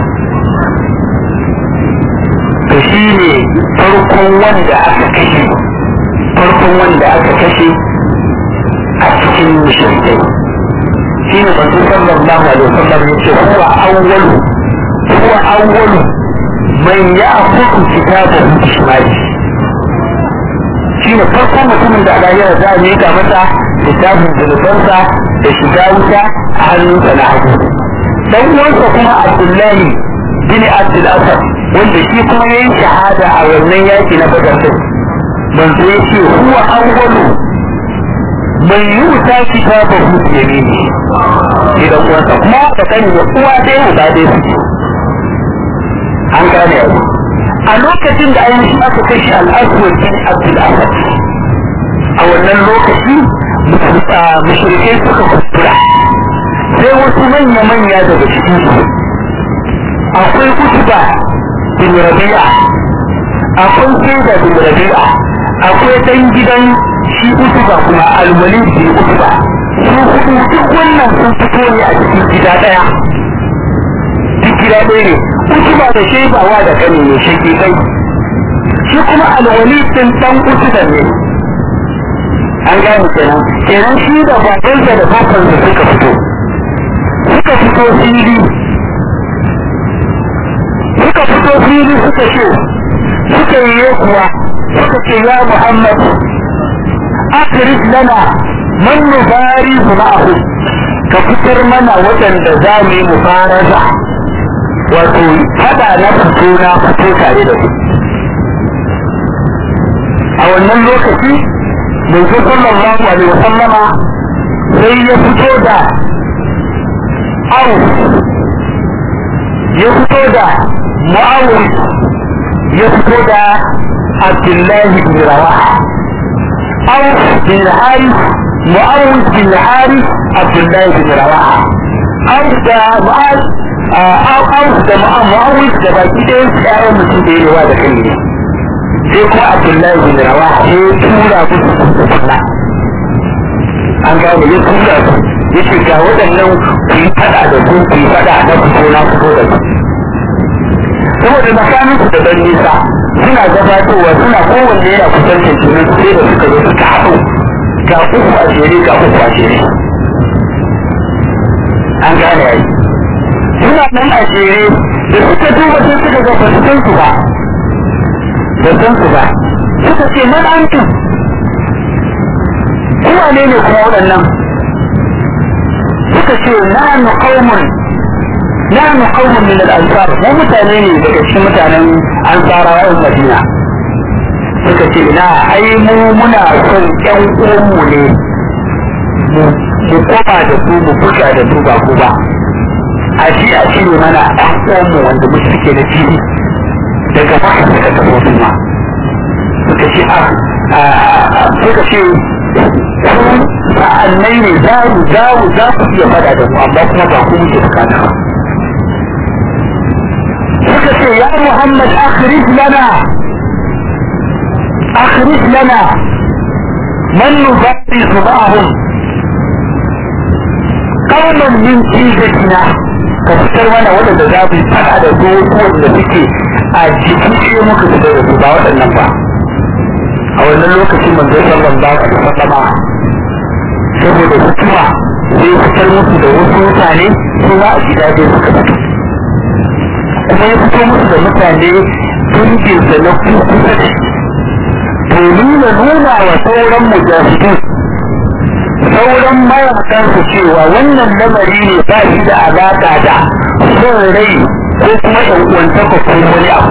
to shi ne farkon wanda aka kashe farkon wanda aka kashe a cikin mushrikai shi ne manzo sallallahu alaihi wasallam ya ce huwa awwalu huwa awwalu man ya'khudhu kitabahu bi shimali shi ne farkon mutumin da Allah ya za a miƙa masa littafin zunubansa da shiga wuta a hannunsa na hagu dan uwansa kuma Abdullahi bin Abdul Asad wanda shi kuma yayin shahada a wannan yaki na Badar din manzo ya ce huwa awwalu man yuta kitabahu bi yamini idan uwansa kuma da kani da uwa ɗaya uba ɗaya suke an gane yau a lokacin da ainihin aka kashe al'aswar bin abdul asad a wannan lokaci mushrikai suka kuskura sai wasu manya-manya daga cikin su akwai kutuba bin rabi'a akwai saida bin rabi'a akwai dan gidan shi kutuba kuma alwali bin kutuba su hudu duk wannan sun fito ne a cikin gida daya duk gida ɗaya ne kutuba da shaibawa da kane ne shi kai shi kuma alwali din dan kutuba ne an gane kenan kenan shi da babansa da babansa suka fito suka fito fili suka fito fili suka ce suka yi kuwa suka ce ya muhammad akhrij lana man nubarizu ma'ahu ka fitar mana waɗanda za mu yi mubaraza wato fada na fito na fito tare da su a wannan lokaci manzo sallallahu alaihi wasallama sai ya fito da au ya fito da mu'awis ya fito da abdullahi bin rawaha au bin haris mu'awis bin haris abdullahi bin rawaha au da mu'awis au da mu'awis da baki ɗaya su ƴaƴan mutum da yawa da kai ne sai kuma abdullahi bin rawaha sai ya tura musu sunna an gane ya tura su ya ce ga waɗannan ku yi faɗa da su ku yi faɗa na fito na fito da su saboda tsakanin su da ɗan nisa suna gabatowa suna kowanne yana kusantar junan sai da suka zo suka haɗu ga uku a jere ga uku a jere an gane yayi suna nan a jere da suka duba sai suka ga ba su san su ba ba san su ba suka ce man antum kuma ne ne kuma waɗannan suka ce nahnu qaumun nahnu qaumun min al-ansar mu mutane ne daga cikin mutanen ansarawa yan madina suka ce ina ai mu muna son ƴan uwanmu ne mu koma da su mu buga da su ba ku ba a ji a cire mana ɗan uwanmu wanda mu suke da fili daga maka suka tafi su ma suka ce a suka ce sa'annai ne za mu za mu za ku iya fada da mu amma kuma ba ku muke bukata ba suka ce ya Muhammad akhrij lana akhrij lana man nubariz ma'ahum qauman min jizatina ka fitar mana waɗanda za mu fada da su wanda suke a jikin ce muka fitar da su ba waɗannan ba a wannan lokacin manzo sallallahu alaihi wasallama saboda hukuma zai fitar musu da wasu mutane su ma a gida dai suka fito kuma ya fito musu da mutane dangin da na kusa da shi domin ya nuna wa sauran mujahidin sauran mayakan su cewa wannan lamari ne ba shi da alaƙa da son rai ko kuma ɗan uwantaka ko wani abu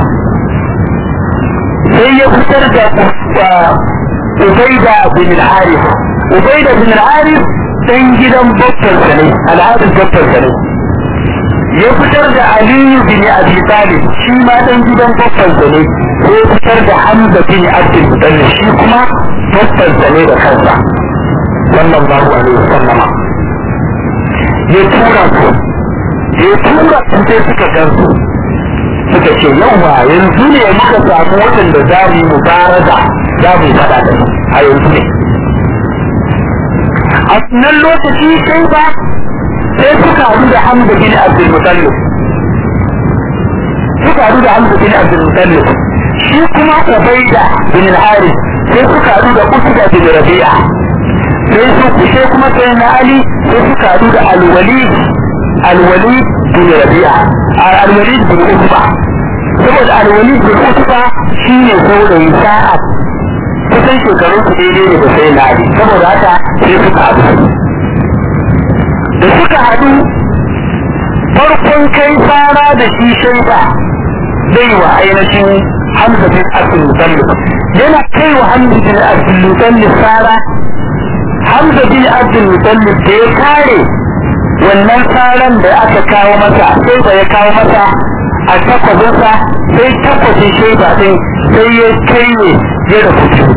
sai ya fitar da Ubaida bin al-Harith Ubaida bin al-Harith dan gidan babban sa ne al'adar babban sa ne ya fitar da Aliyu bin Abi Talib shi ma dan gidan babban sa ne sai ya fitar da Hamza bin Abdul Muttalib shi kuma babban sa ne da kansa sallallahu alaihi wasallam ya tura su ya tura su sai suka gansu suka ce yawa yanzu ne muka samu waɗanda za mu yi mubaraza za mu yi faɗa da su a yanzu ne a nan lokaci sai ba sai suka haɗu da hamza bin abdul mutallib suka haɗu da hamza bin abdul mutallib shi kuma ubaida bin al-harith sai suka haɗu da usda bin rabi'a sai su kushe kuma sai na ali sai suka haɗu da al-walid al-walid bin rabi'a al-walid bin utba saboda al-walid bin utba shine saurayi sa'a kusan shekarun su daidai ne da sai na ali saboda haka sai suka haɗu da suka haɗu farkon kai fara da shi shaida zai wa ainihin hamza bin abdul mutallib yana kai wa hamza bin abdul mutallib fara hamza bin abdul mutallib da ya kare wannan faran da aka kawo masa sai da ya kawo masa a takwabinsa sai takwabin shaida din sai ya kai ne ya rubutu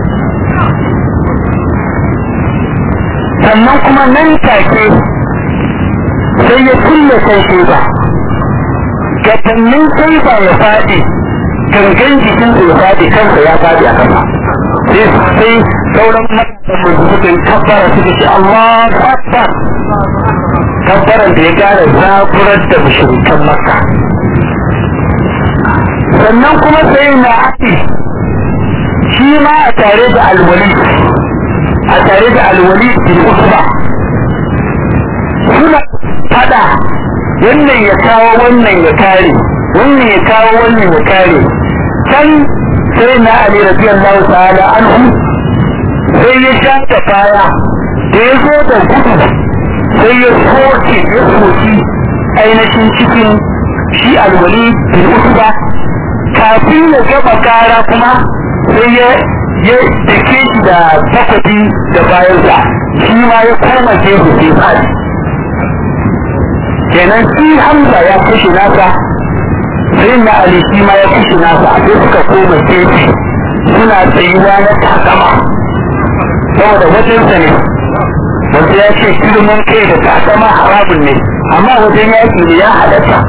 sannan kuma nan take sai ya kulle kan shaida gabanin shaida ya faɗi gangan jikinsa ya faɗi kansa ya faɗi a kasa sai sai sauran matasan da suka kabbara suka ce Allah akbar kabbaran da ya gara zaburar da mushrikan makka sannan kuma sai na ake shi ma a tare da alwali a tare da alwali bin usba suna fada wannan ya kawo wannan ya kare wannan ya kawo wannan ya kare can sai na ali radiyallahu ta'ala anhu sai ya sha ta baya da ya zo da gudu sai ya soke ya soki ainihin cikin shi alwali bin usba kafin ya gaba kara kuma sai ya ya dake shi da takwabi da bayansa shi ma ya koma gefe sai fadi kenan shi hamza ya kashe nasa sai na ali shi ma ya kashe nasa sai suka koma gefe suna tsayuwa na takama saboda wajensa ne wanda ya ce girman kai da takama harabun ne amma wajen yaƙi ne ya halatta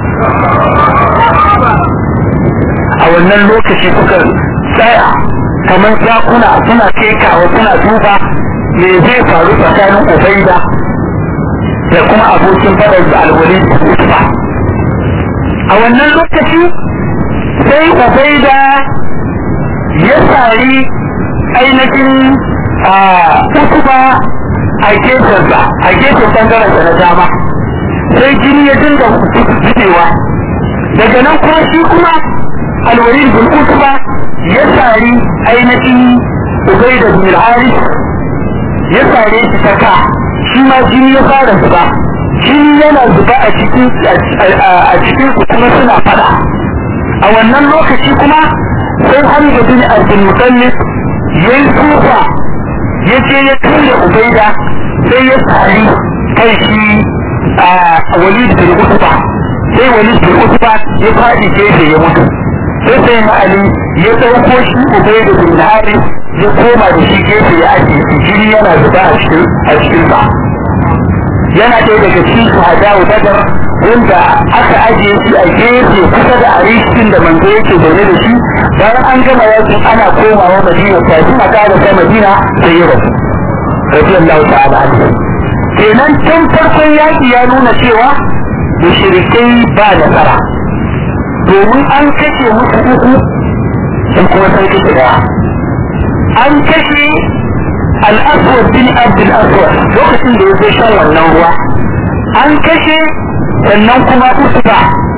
a wannan lokaci suka tsaya kamar zakuna suna kekawa suna duba me zai faru tsakanin ubaida da kuma abokin fadar da alwali da a wannan lokaci sai ubaida ya sari ainihin a utuba a gefensa a gefen bangarensa na dama sai jini ya dinga zubewa daga nan kuma shi kuma alwalid bin utuba ya sari ainihin ubaida bin al-haris ya sare shi ta ka shi ma jini ya fara zuba jini yana zuba a cikin a cikin su kuma suna fada a wannan lokaci kuma sai hamza bin abdul mutallib ya yi tsufa ya je ya tura ubaida sai ya sari kai shi a walid bin utba sai walid bin utba ya fadi gefe ya mutu sai sai na ali ya dauko shi ubaida bin haris ya koma da shi gefe ya ake jini yana zuba a cikin a cikin sa yana ɗaya daga cikin shahada wa badar wanda aka ajiye shi a gefe kusa da arishin da manzo yake zaune da shi bayan an gama yakin ana komawa madina kafin a ƙara ta madina sai ya rasu radiyallahu ta'ala anhu kenan tun farkon yaki ya nuna cewa mushrikai ba nasara domin an kashe musu uku sun kuma sai kashe daya an kashe al'aswar bin abdul aswar lokacin da ya zo shan wannan ruwa an kashe sannan kuma usuba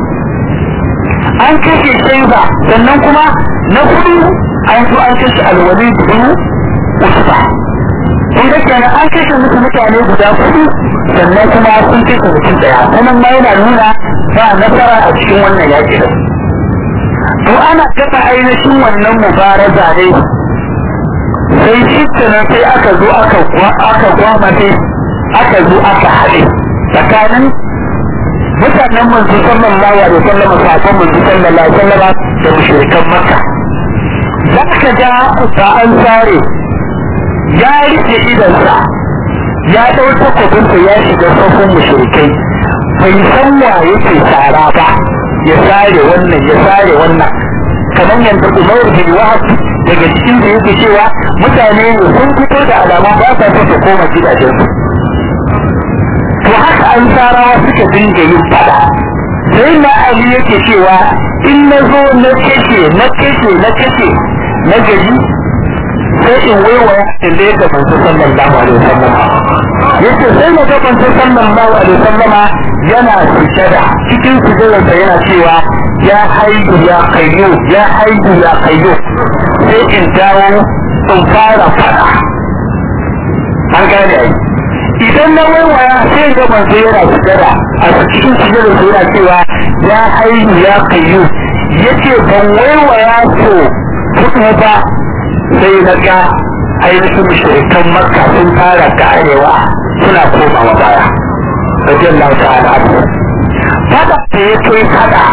an kashe shaiba sannan kuma na hudu an zo an kashe alwali bin usuba kun ga kenan an kashe musu mutane guda hudu sannan kuma sun kashe mutum daya sanan ma yana nuna ba nasara a cikin wannan yaƙi da to ana gaba ainihin wannan mubaraza ne sai shi kenan sai aka zo aka aka gwamate aka zo aka haɗe tsakanin mutanen manzo sallallahu alaihi wasallam sakon manzo sallallahu alaihi wasallam da mushrikan makka za ka ga ba an sare ya rike idansa ya ɗau takwabinsa ya shiga safin mushrikai bai san wa yake tsara ba ya sare wannan ya sare wannan kamar yadda umar bin wahab daga cikin da yake cewa mutane ne sun fito da alamun ba sa so su koma gidajensu to haka an sarawa suka dinga yin fada sai na ali yake cewa in na zo na kashe na kashe na kashe na gaji sai in waiwaya in da yadda manzo sallallahu alaihi wasallam yace sai na ga manzo sallallahu alaihi wasallama yana sujada cikin sujadarsa yana cewa ya haihu ya kayyo ya haihu ya kayyo sai in dawo in fara fada an gane ai idan na waiwaya sai ga manzo yana sujada a cikin sujadarsa yana cewa ya haihu ya kayyo yace ban waiwaya so hudu ba sai na ga ainihin mushrikan makka sun fara karewa suna komawa baya radiyallahu ta'ala anhu fada da ya kai fada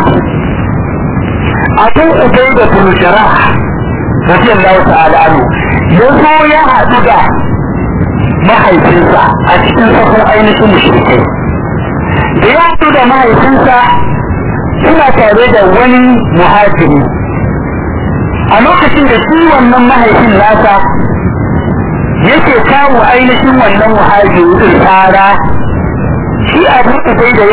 abu ubai da bin jarah radiyallahu ta'ala anhu ya zo ya haɗu da mahaifinsa a cikin sahun ainihin mushrikai da ya haɗu da mahaifinsa suna tare da wani muhajiri a lokacin da shi wannan mahaifin nasa yake kawo ainihin wannan muhajiri tsara shi abu ubai da